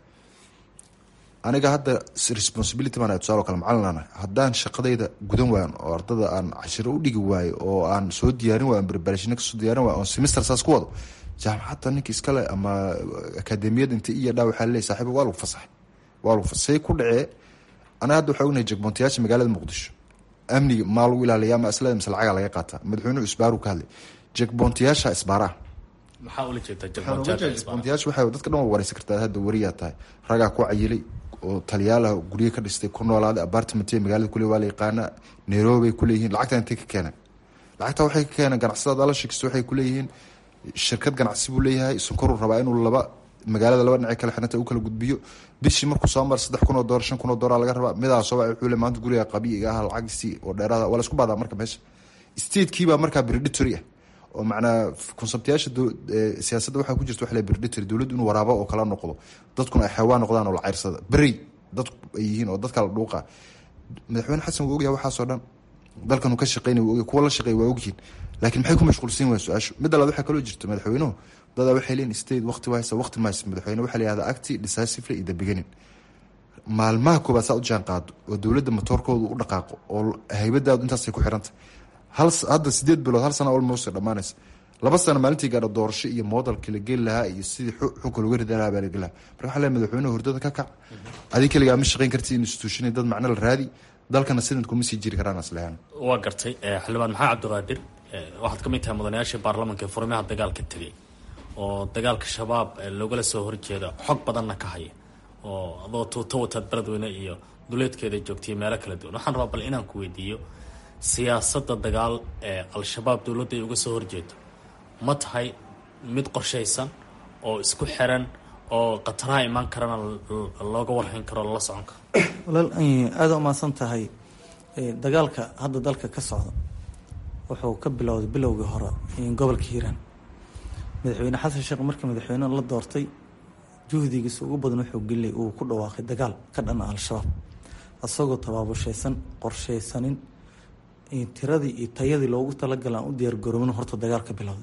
aniga hadda responsibility baan tusaalo kale macalinaana haddaan shaqadayda gudan waayo oo ardada aan cashiro u dhigi waayo oo aan soo diyaarin waayo preparation kasoo diyaarin waayo oon semester saas ku wado jaamacadda ninka iskale ama akademiyada inta iyo dhaa waxaa leeyahy saaxiiba waa lagu fasaxay waa lagu fasaxay ku dhacee anaga hadda waxaa ognahay jegmontayaasha magaalada muqdisho amniga maa lagu ilaaliya ama aslada mise lacaga laga qaataa madaxweynuhu isbaaru ka hadlay jegmontayaasha isbaaraha maxaa ula jeedaa jegmontayaasha waxaa dadka dhan waa wareysan kartaa hadda wariyaa tahay ragaa ku cayilay oo taliyaalah guryo ka dhistay ku noolaaday apartment magaalada kule waa la yaqaana nairobi ay kuleeyihiin lacagta intay ka keeneen lacagta waxay ka keeneen ganacsadaad ala sheegsto waxay kuleeyihiin shirkad ganacsi buu leeyahay sonkoruu rabaa inuu laba magaalada laba dhinac kale xiranta u kala gudbiyo bishii markuu soo mara saddex kun oo doolar shan kun oo doolar laga rabaa midaa soo wuxuu le maanta guriga qabiiga ah lacagiisii oo dheeraada waa la isku baadaa marka meesha statekiibaa markaa predatory ah oo macnaa konseptayaasha siyaasadda waxaa ku jirta waxa le predatory dowladdu inuu waraabo oo kala noqdo dadkuna ay xayawaan noqdaan oo la ceyrsada berey dadku ay yihiin oo dadka la dhuuqa madaxweyne xasan wuu ogyahay waxaasoo dhan dalkan uu ka shaqeynay wuu ogyahay kuwa la shaqeey waa ogyihiin laakiin maxay ku mashquulsan waaya su-aashu midda labaad waxaa kaloo jirta madaxweynuhu dadaa waxay leeyihin state waqti wahaysa waqti mahaysa madaxweyne waxaa la yihahdaa acti decisively iyo the beginning maalmaha koobaad saa u jaan qaado oo dowladda matoorkooda u dhaqaaqo oo haybadaadu intaasay ku xirantay hal hadda sideed bilood hal sana almost dhamaanaysa laba sano maalintii gaadha doorasho iyo moodalkii la geli lahaa iyo sidii xunka looga rida lahaa baa la geli lahaa marka waxaa leeyahay madaxweynuhu hurdada ka kac adig keligaa ma shaqeyn karti institution dad macno la raadi dalkana sidan kuma sii jiri karaan aslehaan waa gartay xildhibaan maxamed cabdiqaadir waxaad ka mid tahay mudanayaashii baarlamaanka ee furimaha dagaalka tegay oo dagaalka shabaab loogala soo horjeeda xog badanna ka haya oo adoo tuuto wataad beledweyne iyo duleedkeeda joogtaiyo meelo kala duwan waxaan rabaa bal inaan ku weydiiyo siyaasadda dagaal ee al-shabaab dowladda ay uga soo horjeedo ma tahay mid qorshaysan oo isku xiran oo khataraha imaan karana looga warhayn karo lala socon karo walaal aada umaasan tahay dagaalka hadda dalka ka socda wuxuu ka bilowday bilowgii hore gobolka hiiraan madaxweyne xasan sheekh markii madaxweyne la doortay juhdigiisa ugu badan wuxuu geliyay uu ku dhawaaqay dagaal ka dhana al-shabaab isagoo tabaabushaysan qorshaysanin tiradii iyo tayadii loogu talagala aan u diyaargaroomin horta dagaal ka bilowday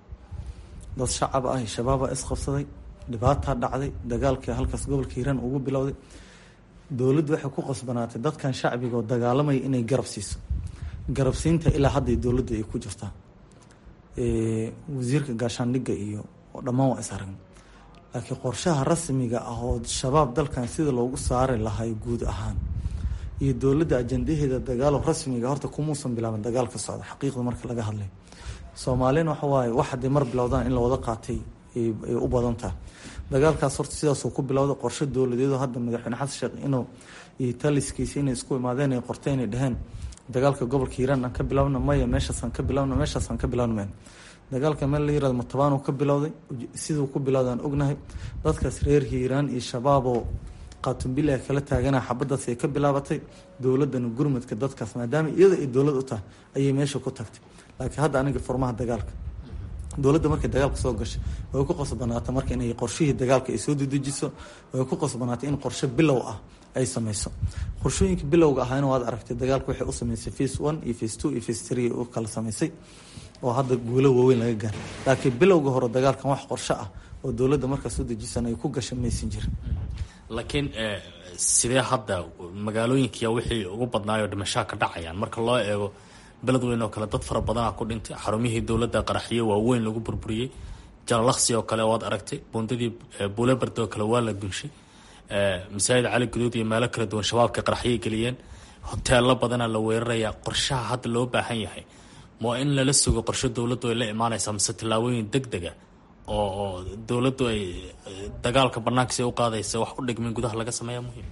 dad shacab ah shabaaba isqabsaday dhibaataa dhacday dagaalkii halkaas gobolka hiiraan ugu bilowday dowladdu waxay ku qasbanaatay dadkan shacbiga oo dagaalamaya inay garab siiso garabsiinta ilaa hadday dowladda ay ku jirtaa wasiirka gaashaandhigga iyo dhammaan waa is aragna laakiin qorshaha rasmiga ah oo shabaab dalkan sida loogu saari lahay guud ahaan iyo dowladda ajandaheeda dagaalo rasmiga horta kumuusan bilaaban dagaalka socda xaqiiqda marka laga hadlay soomaalina waxa waaye wax hadday mar bilowdaan in la wada qaatay ay u badan tahay dagaalkaas horta sidaasuu ku bilowday qorshe dowladeedo hadda madaxweyne xasan sheekh inuu iyo taliskiisa inay isku imaadeen ay qortay inay dheheen dagaalka gobolka hiiraan aan ka bilowna maya meeshaasaan ka bilowna meeshaasaan ka bilowna mayna dagaalka meel la yirahdo matabaanuu ka bilowday siduu ku bilowday aan ognahay dadkaas reer hiiraan iyo shabaaboo qaatumbil ay kala taagana xabadaas ay ka bilaabatay dowladana gurmudka dadkaas maadaama iyada ay dowlad u tahay ayay meesha ku tagtay laakiin hadda aniga furmaha dagaalka dowladda markay dagaalka soo gashay way ku qasbanaata marka inay qorshihii dagaalka ay soo dedejiso way ku qasbanaatay in qorshe bilow ah ay sameyso qorshooyinka bilowga ahayna waad aragtay dagaalka waxay u sameysay face one iyo face two iyo face three u kala sameysay oo hadda guulo waaweyn laga gaaray laakiin bilowga hore dagaalkan wax qorshe ah oo dowladda markaa soo dejisan ay ku gashay maysan jirin laakiin sidee hadda magaalooyinkiya wixii ugu badnaayoo dhimashaa ka dhacayaan marka loo eego beledweyn oo kale dad fara badanaa ku dhintay xarumihii dowladda qaraxyo waaweyn lagu burburiyey jalalaqsi oo kale waad aragtay buundadii buuleberd oo kale waa la dunshay masaajid cali guduud iyo meelo kala duwan shabaabka qaraxyay geliyeen hoteelo badanaa la weerarayaa qorshaha hadda loo baahan yahay ma in lala sugo qorshe dowladdu ay la imaanaysaa mise tallaabooyin deg dega oo oo dowladdu ay dagaalka banaankiisa u qaadaysa wax u dhigmin gudaha laga sameeya muhiim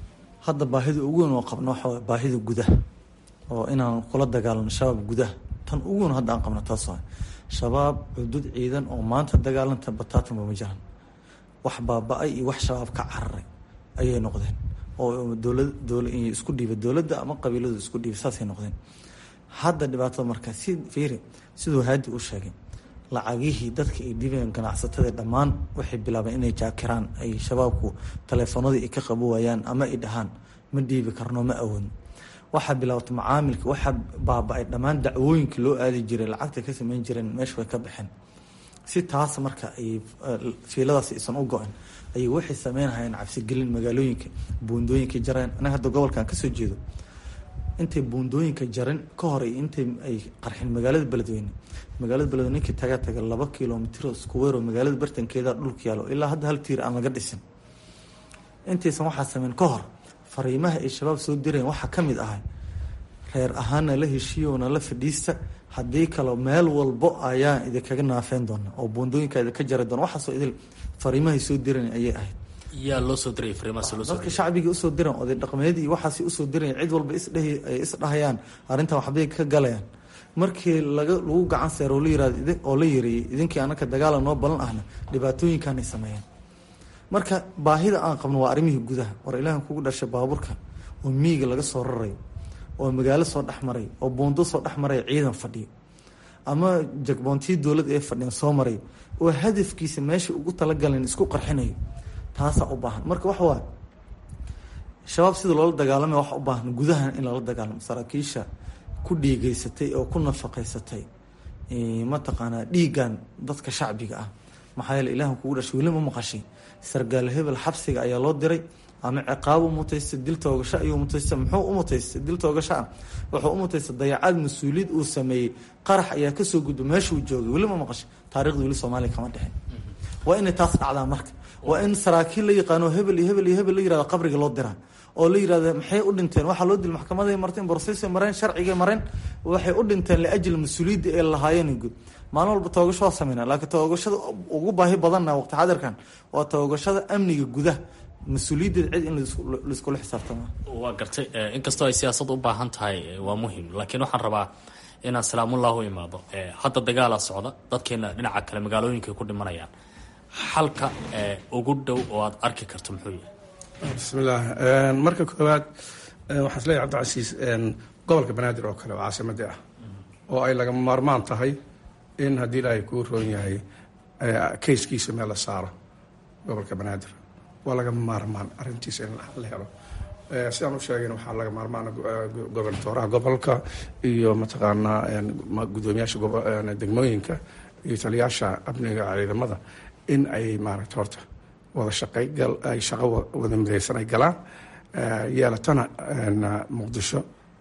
hadda baahida ugu weyn oo qabno waxa waay baahida gudaha oo inaan kula dagaalano shabaab gudaha tan ugu weyn hadda aan qabno taas waay shabaab cudud ciidan oo maanta dagaalanta bataatanba ma jiraan wax baaba-ay iyo wax shabaab ka cararay ayay noqdeen oo dowlad dowla isku dhiiba dowladda ama qabiiladu isku dhiiba saasay noqdeen hadda dhibaatada marka si fiiri siduu haadi u sheegay lacagihii dadka ay dhiibeen ganacsatada dhammaan waxay bilaabeen inay jaakiraan ay shabaabku taleefanadii ay ka qabo waayaan ama ay dhahaan ma dhiibi karno ma awoodno waxaa bilaabatay macaamilka waxaa baaba-ay dhammaan dacwooyinka loo aadi jiray lacagta ka sameyn jireen meesha way ka baxeen si taas marka ay fiiladaas aysan u go-in ayay waxay sameynahayeen cabsigelin magaalooyinka buundooyinka jareen anaga hadda gobolkan kasoo jeedo intay buundooyinka jarin ka hor intay ay qarxin magaalada beledweyne magaalada beledweyne ninkii taga taga laba kilomitr iskuweer oo magaalada bartankeeda dhulka yaalo ilaa hadda hal tiir aan laga dhisin intaysan waxaa sameyn ka hor fariimaha ay shabaab soo direen waxaa ka mid ahay reer ahaana la heshiiyona la fadhiista haddii kale meel walbo ayaan idinkaga naafeyn doona oo buundooyinka idinka jari doona waxaasoo idil fariimahay soo direen ayay ahayd yaa loo soo diray fariimahaas loo soo dadka shacbigii usoo diran oday dhaqmeed iyo waxaas usoo diran cid walba isdhehi ay isdhahayaan arrintan waxbay ka galayaan markii laga lagu gacan seero la yirahdo oo la yiriyay idinkii anaka dagaala noo balan ahna dhibaatooyinkaanay sameeyeen marka baahida aan qabno waa arrimihii gudaha war ilaahan kugu dhashay baabuurka oo miyiga laga soo rarayo oo magaalo soo dhexmaray oo buundo soo dhexmaray ciidan fadhiyo ama jagboontii dowlad ee fadhiyan soo maray oo hadafkiisa meesha ugu talagalan isku qarxinayo taasaa u baahan marka waxa waay shabaab sida loola dagaalamay waxa u baahan gudahan in lala dagaalamo saraakiisha ku dhiigeysatay oo ku nafaqeysatay mataqaanaa dhiigan dadka shacbiga ah maxaa yeele ilaahan kugu dhashay weli ma maqashay sargaal hebel xabsiga ayaa loo diray ama ciqaab u mutaystay dil toogasho ayuu mutaystay muxuu u mutaystay dil toogasho ah wuxuu u mutaystay dayacaad mas-uuliyad uu sameeyey qarax ayaa kasoo gudba meeshuu joogay weli ma maqashay taarikhda weli soomaaliya kama dhexin waa inay taas dhacdaa marka waa in saraakiil la yaqaano hebel iyo hebel iyo hebel la yirahdo qabriga loo diraa oo la yirahdo maxay u dhinteen waxaa loo dil maxkamaday marteen borosesay mareen sharcigay mareen waxay u dhinteen liajli mas-uuliyadda ee lahaayeen guud maalin walba toogasho waa sameynaa laakiin toogashada ugu baahi badanna waqti xadirkan waa toogashada amniga gudaha mas-uuliyaddeed cid in laiskula xisaabtama waa gartay inkastoo ay siyaasad u baahan tahay waa muhim laakiin waxaan rabaa inaan salaamullah u imaado hadda dagaala socda dadkeena dhinaca kale magaalooyinkaay ku dhimanayaan xalka ugu dhow oo aad arki karto muxuu yahay bismillaah marka koowaad waxaan isleeyahy cabdicasiis gobolka banaadir oo kale oo caasimadii ah oo ay lagama maarmaan tahay in haddii ilaahay kuu roon yahay kayskiisa meel la saaro gobolka banaadir waa lagama maarmaan arrintiisa in la helo sidaan u sheegayna waxaa laga maarmaana gobernatooraha gobolka iyo mataqaanaa gudoomiyaasha degmooyinka iyo taliyaasha amniga ciidamada in ay maaragta horta wada shaqay ay shaqo wada midaysan ay galaan yeelatana muqdisho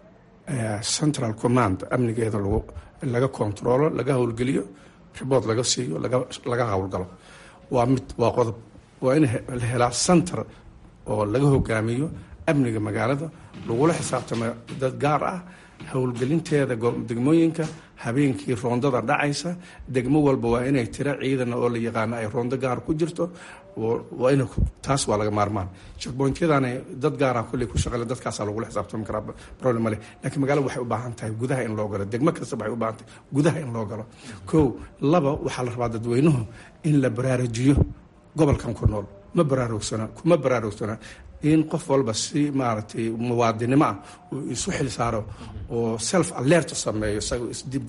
central command amnigeeda lagu laga controlo laga howlgeliyo riboort laga siiyo laga howlgalo waa mid waa qodob waa in la helaa center oo laga hogaamiyo amniga magaalada lagula xisaabtamo dad gaar ah howlgelinteeda degmooyinka habeenkii roondada dhacaysa degmo walba waa inay tiro ciidan oo la yaqaano ay roondo gaar ku jirto waa in taas waa laga maarmaan checkpointyadana dad gaara kulley ku shaqale dadkaasaa lagula xisaabtami karaa problem male laakiin magaalada waxay u baahan tahay gudaha in loo galo degmo kasta waxay u baahan tahay gudaha in loo galo kow laba waxaa la rabaa dadweynuhu in la baraarujiyo gobolkan ku nool ma baraarugsana kuma baraarugsana in qof walba si maaragtay muwaadinimo ah uu isu xil saaro oo self alert sameeyo isagoo isdib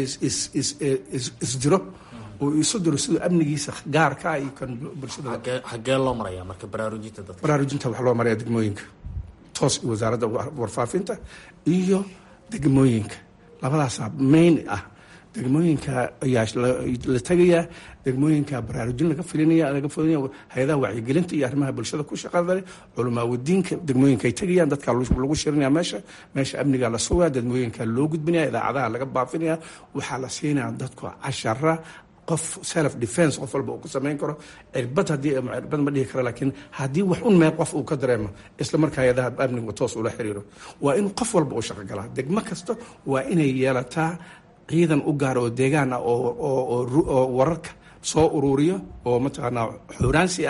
isjiro oo isu diro siduu amnigiisa gaarka ah iyo kan bulshada xagee loo maraya marka baraarujinta dadka baraarujinta waxaa loo maraya degmooyinka toos wasaaradda warfaafinta iyo degmooyinka labadaasaa main ah degmooyinka ayaa la tegayaa degmooyinka baraarujin laga filinaya laga filinaya hay-adaha wacyigelinta iyo arrimaha bulshada ku shaqada leh culamaawadiinka degmooyinka ay tegayaan dadka lagu shirinaya meesha meesha amniga la sugaya degmooyinka loo gudbinaya idaacadaha laga baafinaya waxaa la siinaya dadku cashara qof self defense qof walba uu ku samayn karo cirbad haddii cirbad ma dhihi karo laakiin haddii wax un meel qof uu ka dareemo isla markaa hay-adaha amniga toos ula xiriiro waa in qof walba uu shaqo galaa degmo kasta waa inay yeelataa ciidan u gaar oo deegaan ah oo wararka soo uruuriyo oo mataqaanaa xuraansi ah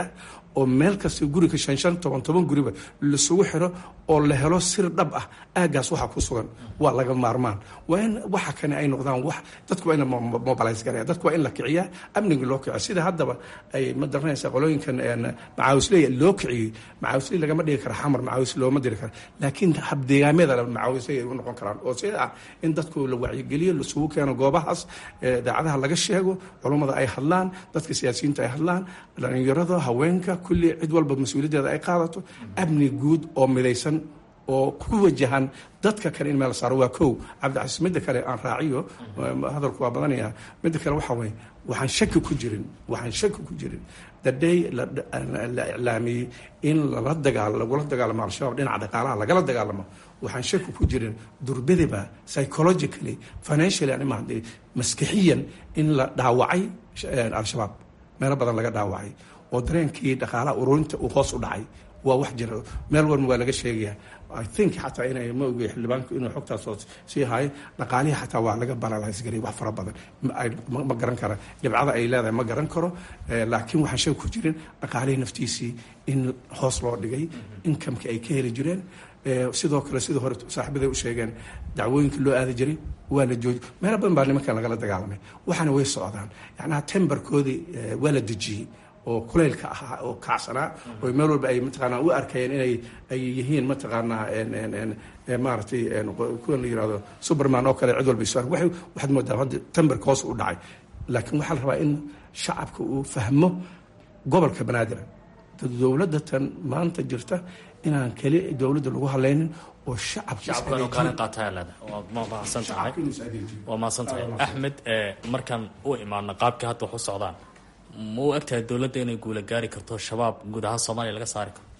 oo meel kasta guriga shan shan toban toban guriba lasugu xiro oo la helo sir dhab ah aagaas waxa ku sugan waa laga maarmaan waa in waxa kane ay noqdaan wax dadku waa in la mobilize garaya dadku waa in la kiciyaa amniga loo kiciya sida haddaba ay ma daranaysa qolooyinkan macaawisley loo kiciyey macaawisley lagama dhigi kara xamar macaawis looma diri kara laakiin habdeegaamyada macaawisley ay u noqon karaan oo sida ah in dadku la wacyigeliyo lasugu keeno goobahaas daacadaha laga sheego culummada ay hadlaan dadka siyaasiyiinta ay hadlaan dhalinyarada haweenka kulli cid walba mas-uuliyaddeeda ay qaadato amni guud oo midaysan oo ku wajahan dadka kale in meel saaro waa kow cabdicasiis midda kale aan raaciyo hadalku waa badanaya midda kale waxa weye waxaan shaki ku jirin waxaan shaki ku jirin daday la iclaamiyey in lala dagaal lagula dagaalamo al-shabaab dhinaca dhaqaalaha lagala dagaalamo waxaan shaki ku jirin durbadiba psychologically financially anima maskixiyan in la dhaawacay al-shabaab meelo badan laga dhaawacay oo dareenkii dhaqaalaha ururinta uu hoos u dhacay waa wax jira meel walba waa laga sheegaya i think xataa inay ma ogi xildhibaanku inuu xogtaas oo sii haayo dhaqaalihii xataa waa laga baralays garay wax fara badan ma garan kara dhibcada ay leedahay ma garan karo laakiin waxaan sheeg ku jirin dhaqaalihii naftiisii in hoos loo dhigay inkamka ay ka heli jireen sidoo kale sidii hore saaxiibaday u sheegeen dacwooyinka loo aadi jiray waa la jooji meelo badan baa nimankan lagala dagaalamay waxaana way socdaan yacnaha tembarkoodii waa la dejiyey oo kulaylka ahaa oo kacsanaa oo meel walba ay mataqaanaa u arkayeen inay ay yihiin mataqaanaa maaragtay kuwan la yirahdo superman oo kale cid walba isu ark waxaad moodaa hadda tembarka hoos u dhacay laakiin waxaa la rabaa in shacabka uu fahmo gobolka banaadir dowladda tan maanta jirta inaan keli dowladda lagu hadlaynin oo waa mahadsan tahay axmed markaan u imaano qaabka hadda wax u socdaan ma u egtahay dowladda inay guula gaari karto shabaab guud ahaan soomaaliya laga saari karo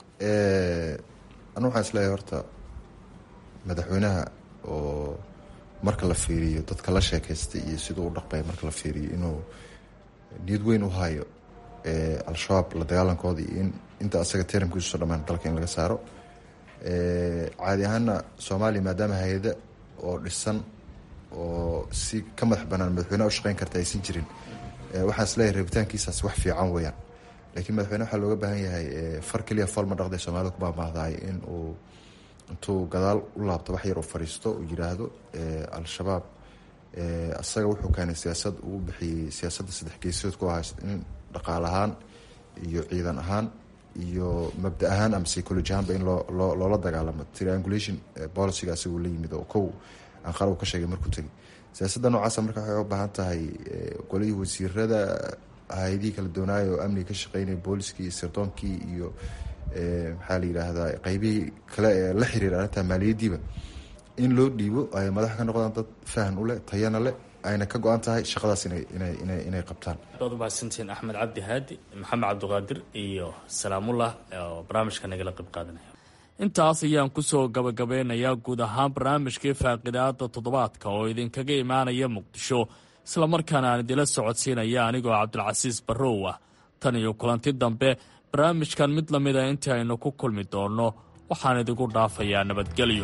anu waxaan isleeyahay horta madaxweynaha oo marka la fiiriyo dadka la sheekaystay iyo siduu u dhaqbay marka la fiiriyo inuu niyad weyn u hayo al-shabaab la dagaalankoodii in inta asaga teramkiisu dhamaan dalka in laga saaro caadi ahaana soomaaliya maadaama hay-ada oo dhisan oo si ka madax banaan madaxweyneha u shaqeyn karta aysan jirin waxaan isleeyahay rabitaankiisaas wax fiican weeyaan laakiin madaxweyne waxaa looga baahan yahay far keliya fool ma dhaqday soomaalida ku baamaahdahay in uu intuu gadaal u laabto wax yar u fadhiisto uu yiraahdo al-shabaab asaga wuxuu keenay siyaasad uu bixiyey siyaasadda saddex geesood ku ahaa in dhaqaal ahaan iyo ciidan ahaan iyo mabda ahaan ama psychology ahaanba in loo loo loola dagaalamo triangulation policyga asaga uu la yimid oo kow aan qarab ka sheegay markuu tegay siyaasadda noocaasa marka waxay u baahan tahay golihii wasiirada hay-adihii kala doonaayo oo amniga ka shaqeynaya booliskii iyo sirtoonkii iyo maxaa la yidhaahdaa qeybihii kale ee la xiriira arrinta maaliyaddiiba in loo dhiibo ay madax ka noqdaan dad fahan u leh tayana leh ayna ka go-an tahay shaqadaas inay inay inay inay qabtaan waad umahadsantihiin axmed cabdi haadi maxamed cabdiqaadir iyo salaamullah oo barnaamijka nagala qayb qaadanaya intaas ayaan kusoo gabagabeynayaa guud ahaan barnaamijkii faaqidaada toddobaadka oo idinkaga imaanaya muqdisho islamarkaana aan idila socodsiinaya anigoo cabdilcasiis barrow ah tan iyo kulanti dambe barnaamijkan mid lamida intii aynu ku kulmi doonno waxaan idigu dhaafayaa nabadgelyo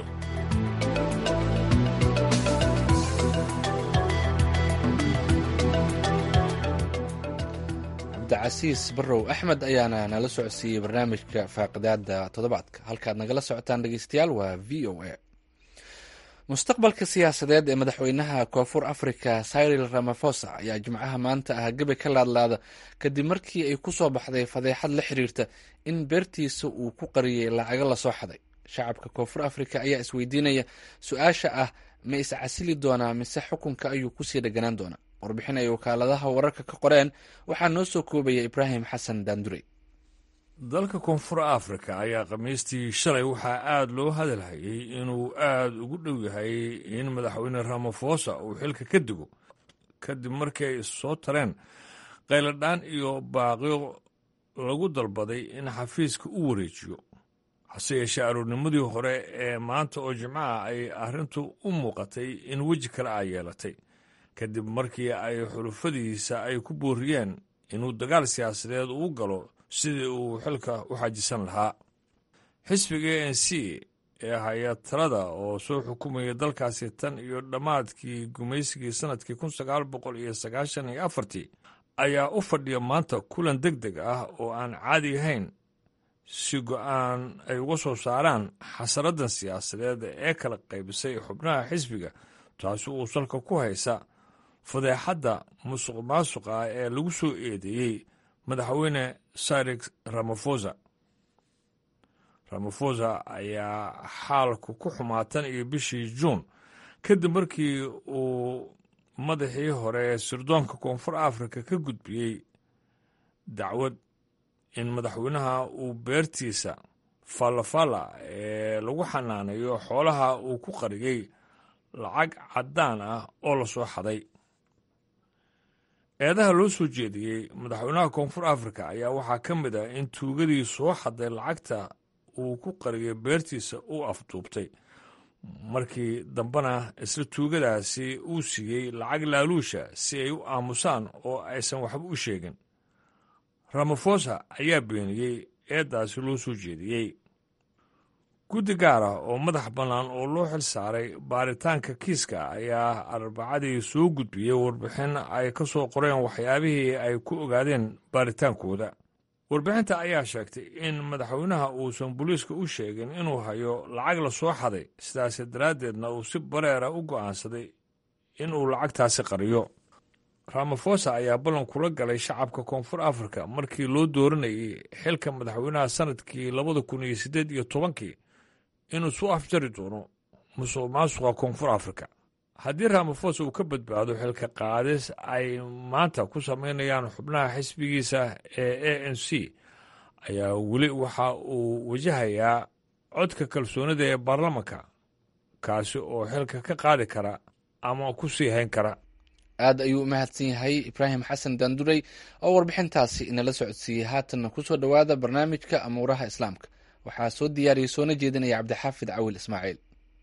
cabdicasiis barrow axmed ayaana nala socodsiiyey barnaamijka faaqidaada toddobaadka halkaad nagala socotaan dhegeystayaal waa v o a mustaqbalka siyaasadeed ee madaxweynaha koonfur africa cyril ramafosa ayaa jimcaha maanta ah gebi ka laadlaada kadib markii ay ku soo baxday fadeexad la xiriirta in beertiisa uu ku qariyey lacago lasoo xaday shacabka koonfur africa ayaa isweydiinaya su-aasha ah ma iscasili doonaa mise xukunka ayuu kusii dheganaan doonaa warbixin ay wakaaladaha wararka ka qoreen waxaa noo soo koobaya ibraahim xasan daandurey dalka koonfur afrika ayaa khamiistii shalay waxaa aada loo hadalhayay inuu aada ugu dhow yahay in madaxweyne ramafosa uu xilka ka digo kadib markii ay soo tareen qayladhaan iyo baaqyo lagu dalbaday in xafiiska u wareejiyo hase yeeshee aroornimadii hore ee maanta oo jimcaha ay arrintu u muuqatay in weji kale a yeelatay kadib markii ay xulufadiisa ay ku booriyeen inuu dagaal siyaasadeed uu galo sidii uu xilka u xajisan lahaa xisbiga a n c ee haya talada oo soo xukumaya dalkaasi tan iyo dhammaadkii gumaysigii sannadkii kun sagaal boqol iyo sagaashan iyo afartii ayaa u fadhiya maanta kulan deg deg ah oo aan caadi ahayn si go-aan ay uga soo saaraan xasaradan siyaasadeed ee kala qaybisay xubnaha xisbiga taasi uu salka ku haysa fadeexadda musuq maasuqa ah ee lagu soo eedeeyey madaxweyne sarex ramafosa ramafosa ayaa xaalku ku xumaatan iyo bishii juun kadib markii uu madaxii hore ee sirdoonka koonfur afrika ka gudbiyey dacwad in madaxweynaha uu beertiisa fallafalla ee lagu xanaanayo xoolaha uu ku qariyey lacag caddaan ah oo la soo xaday eedaha loo soo jeediyey madaxweynaha koonfur afrika ayaa waxaa ka mid ah in tuugadii soo xaday lacagta uu ku qariyay beertiisa uu afduubtay markii dambena isla tuugadaasi uu siiyey lacag laaluusha si ay u aamusaan oo aysan waxba u sheegin ramafosa ayaa beeniyey eeddaasi loo soo jeediyey guddi gaar ah oo madax bannaan oo loo xil saaray baaritaanka kiiska ayaa arbacadii soo gudbiyey warbixin ay ka soo qoreen waxyaabihii ay ku ogaadeen baaritaankooda warbixinta ayaa sheegtay in madaxweynaha uusan booliiska u sheegin inuu hayo lacag la soo xaday sidaasi daraaddeedna uu si bareera u go'aansaday inuu lacagtaasi qariyo ramafosa ayaa ballan kula galay shacabka koonfur afrika markii loo dooranayay xilka madaxweynaha sannadkii labada kun iyo siddeed iyo tobankii inuu soo afjari doono musuq maasuqa koonfur afrika haddii ramafosa uu ka badbaado xilka qaadis ay maanta ku samaynayaan xubnaha xisbigiisa ee a n c ayaa weli waxa uu wajahayaa codka kalsoonida ee baarlamanka kaasi oo xilka ka qaadi kara ama ku sii hayn kara aad ayuu u mahadsan yahay ibraahim xasan daanduray oo warbixintaasi inala socodsiiyey haatanna kusoo dhowaada barnaamijka amuuraha islaamka waxaa soo diyaariyey soona jeedinaya cabdixaafid cawil ismaaciil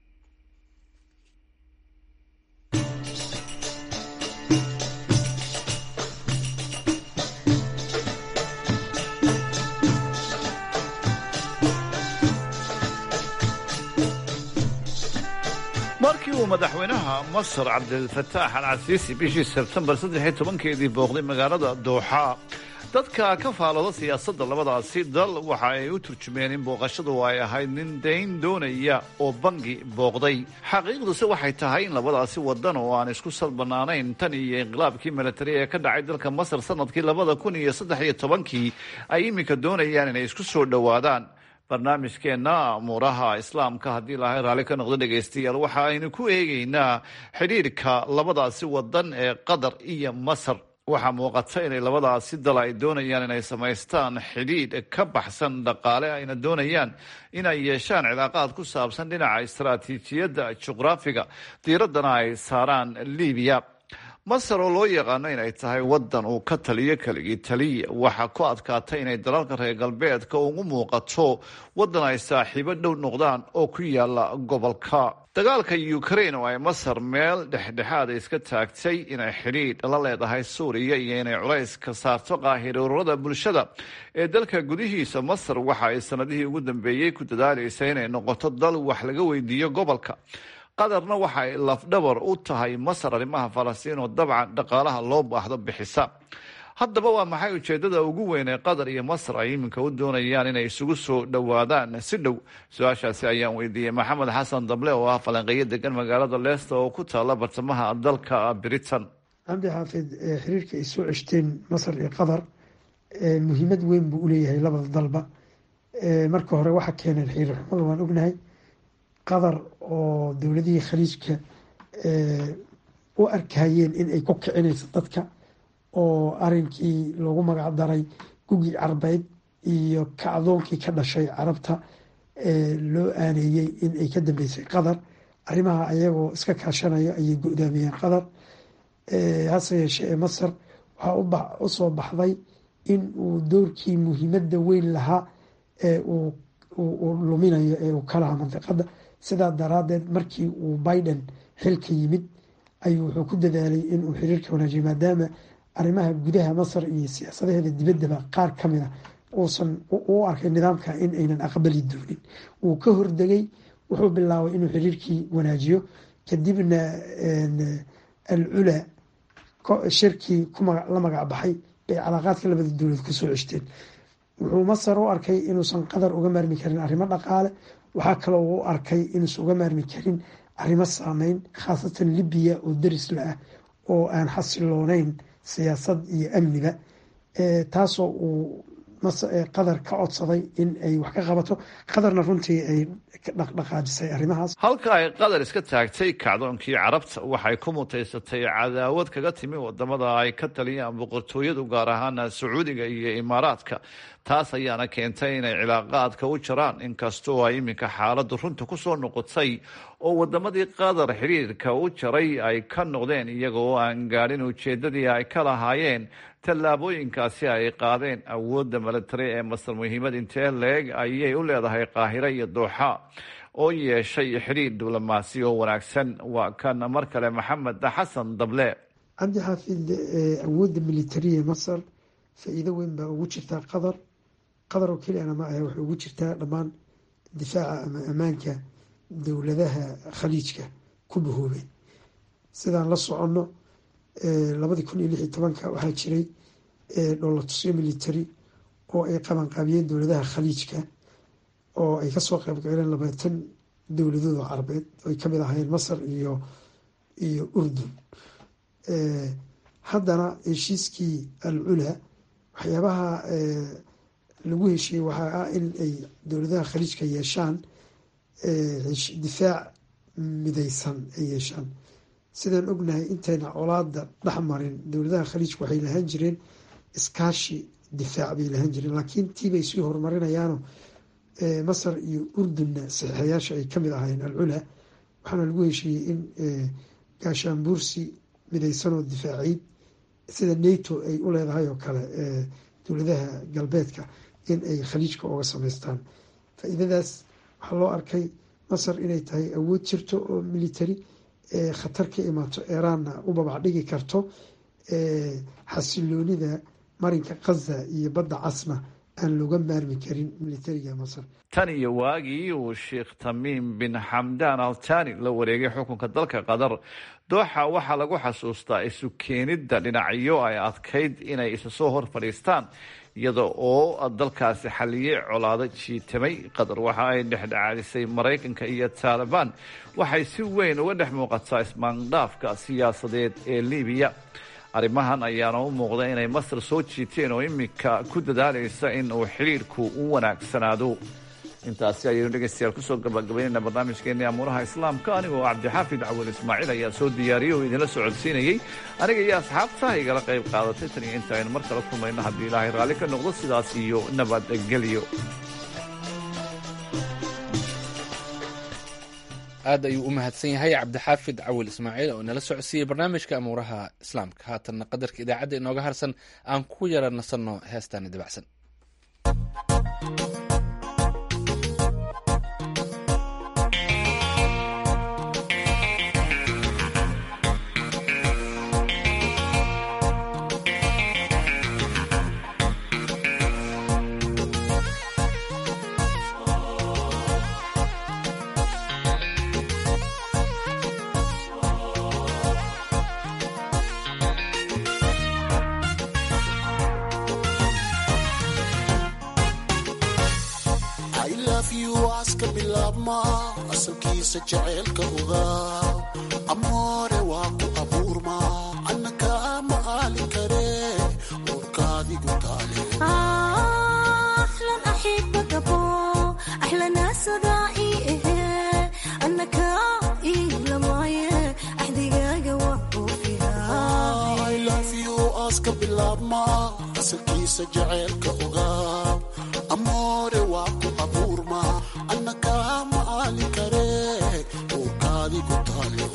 markii uu madaxweynaha masar cabdilfataax al casiisi bishii sebtembar saddex iyo tobankeedii booqday magaalada dooxa dadka ka faalooda siyaasadda labadaasi dal waxa ay u turjumeen in booqashadu ay ahayd nin dayn doonaya oo bangi booqday xaqiiqduse waxay tahay in labadaasi wadan oo aan isku salbanaanayn tan iyo inqilaabkii milatari ee ka dhacay dalka masar sanadkii labada kun iyo saddex iyo tobankii ay iminka doonayaan inay isku soo dhowaadaan barnaamijkeenna amuuraha islaamka haddii ilaahay raalli ka noqdo dhegaystayaal waxa aynu ku eegaynaa xidhiidhka labadaasi wadan ee qatar iyo masar waxaa muuqata inay labadaasi dal ay doonayaan inay samaystaan xidhiidh ka baxsan dhaqaale ayna doonayaan inay yeeshaan cilaaqaad ku saabsan dhinaca istaraatiijiyadda juqraafiga diiraddana ay saaraan libiya masar oo loo yaqaano inay tahay wadan uu ka taliyo keligii taliya waxaa ku adkaatay inay dalalka reer galbeedka ugu muuqato wadan ay saaxiibo dhow noqdaan oo ku yaala gobolka dagaalka ukraine oo ay masar meel dhexdhexaada iska taagtay inay xidhiidh la leedahay suuriya iyo inay culays ka saarto qaahiroorada bulshada ee dalka gudihiisa masar waxa ay sanadihii ugu dambeeyey ku dadaalaysa inay noqoto dal wax laga weydiiyo gobolka qatarna waxa ay lafdhabar u tahay masar arrimaha falastiin oo dabcan dhaqaalaha loo baahdo bixisa haddaba waa maxay ujeedada ugu weyn ee qatar iyo masar ay iminka u doonayaan inay isugu soo dhowaadaan si dhow su-aashaasi ayaan weydiiyey maxamed xasan dable oo ah falanqeeyo degan magaalada leesta oo ku taala bartamaha dalka britain cabdi xaafid xiriirka ay soo ceshteen masar iyo qatar muhiimad weyn buu uleeyahay labada dalba marka hore waxa keeneen xiriir xumada waan ognahay qatar oo dowladihii khaliijka u arkayeen in ay ku kicinayso dadka oo arinkii loogu magac daray gugii carbeyd iyo kacdoonkii ka dhashay carabta loo aaneeyey in ay ka dambeysay qatar arrimaha ayagoo iska kaashanaya ayay go-daamiyeen qatar hase yeeshee ee masar waxaa usoo baxday in uu doorkii muhiimadda weyn lahaa ee uu luminayo ee uu ka lahaa mandiqada sidaa daraadeed markii uu biden xilka yimid ayuu wuxuu ku dadaalay inuu xiriirka wanaajiyo maadaama arrimaha gudaha masar iyo siyaasadaheeda dibaddaba qaar ka mid a uusan u arkay nidaamka in aynan aqbali doonin wuu ka hordegay wuxuu bilaabay inuu xiriirkii wanaajiyo kadibna al cula shirkii la magac baxay bay calaaqaadka labada dowlad kusoo ceshteen wuxuu masar u arkay inuusan qatar uga maarmi karin arrimo dhaqaale waxaa kaloo u arkay inuusan uga maarmi karin arrimo saameyn khaasatan libiya oo darisla ah oo aan xasilooneyn siyaasad iyo amniba taasoo uu qatar ka codsaday in ay wax ka qabato qatarna runtii ay dhaqdhaqaajisay arrimahaas halka ay qatar iska taagtay kacdoonkii carabta waxay ku mutaysatay cadaawad kaga timi wadamada ay ka taliyaan boqortooyadu gaar ahaan sacuudiga iyo imaaraadka taas ayaana keentay inay cilaaqaadka u jaraan inkastoo ay iminka xaaladu runta kusoo noqotay oo wadamadii qatar xiriirka u jaray ay ka noqdeen iyagoo aan gaadhin ujeedadii ay ka lahaayeen tallaabooyinkaasi ay qaadeen awoodda milatari ee masar muhiimad intee leeg ayay u leedahay qaahiro iyo dooxa oo yeeshay xidhiir diblomaasi oo wanaagsan waa kan mar kale maxamed xasan dable cabdi xaafid awoodda militariya masar faa-iido weyn baa ugu jirtaa qatar qatar oo keliyana ma ahe waxay ugu jirtaa dhammaan difaaca ama ammaanka dowladaha khaliijka ku bahoobay sidaan la soconno labadii kun iyo lix iyo tobanka waxaa jiray dholatusyo military oo ay qabanqaabiyeen dowladaha khaliijka oo ay kasoo qeybgaleen labaatan dowladood oo carabeed ay kamid ahaayeen masar iyo iyo urdun haddana heshiiskii al cula waxyaabaha lagu heshiiyey waxaa ah in ay dowladaha khaliijka yeeshaan difaac mideysan ay yeeshaan sidaan ognahay intayna colaada dhex marin dowladaha khaliijka waxay lahaan jireen iskaashi difaac bay lahaan jireen laakiin tiibay sii horumarinayaano masar iyo urdunna saxiixayaasha ay kamid ahaayeen alcula waxaana lagu heshiiyey in gaashaanbuursi mideysan oo difaaciid sida nato ay u leedahay oo kale dowladaha galbeedka in ay khaliijka oga sameystaan faa-iidadaas waxaa loo arkay masar inay tahay awood jirto oo military khatar ka imaato eraanna u babacdhigi karto xasiloonida marinka khaza iyo badda casna aan looga maarmi karin militariga masar tan iyo waagii uu sheekh tamiim bin xamdaan altani la wareegay xukunka dalka qatar dooxa waxaa lagu xasuustaa isu keenidda dhinacyo ay adkayd inay isa soo hor fadhiistaan iyada oo dalkaasi xaliyey colaado jiitamay qatar waxa ay dhexdhexaadisay maraykanka iyo taalibaan waxay si weyn uga dhex muuqataa ismaandhaafka siyaasadeed ee libiya arrimahan ayaana u muuqda inay masar soo jiiteen oo iminka ku dadaalaysa in uu xidhiirku u wanaagsanaado intaasi ayaynu dhegaystayaal kusoo gabagabaynayna barnaamijkeenii amuuraha islaamka anigoo cabdixaafid cawal ismaaciil ayaa soo diyaariyey oo idinla socodsiinayey aniga iyo asxaabta igala qayb qaadatay tan iyo inta aynu mar kale kulmayno haddii ilaahay raalli ka noqdo sidaas iyo nabadgelyo aad ayuu u mahadsan yahay cabdixaafid cawil ismaaciil oo inala socodsiiyey barnaamijka amuuraha islaamka haatanna qadarka idaacadda inooga harsan aan ku yara nasanno heestaani dabacsan asalkiisa jaceylka ogaa amoore waa ku abuurma anna kaama aali kare uurkaadigu taale aska bilaabma asalkiisa jaceylka ogaa amoore waa ku abuurma anna kaama aali kare uurkaadigu taale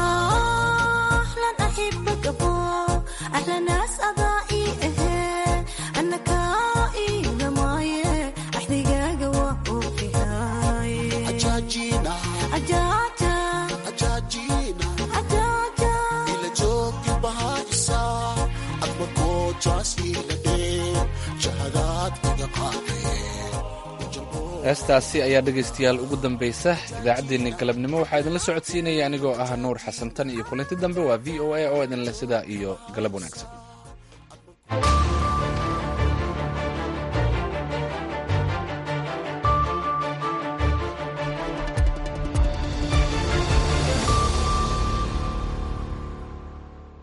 ila joogi bahaysa adma koojaas ila dhee jahadaad iga qaadee heestaasi ayaa dhegaystayaal ugu dambaysa idaacaddeenni galabnimo waxaa idinla socodsiinaya anigoo ah nuur xasan tan iyo kulanti dambe waa v o a oo idinleh sidaa iyo galab wanaagsan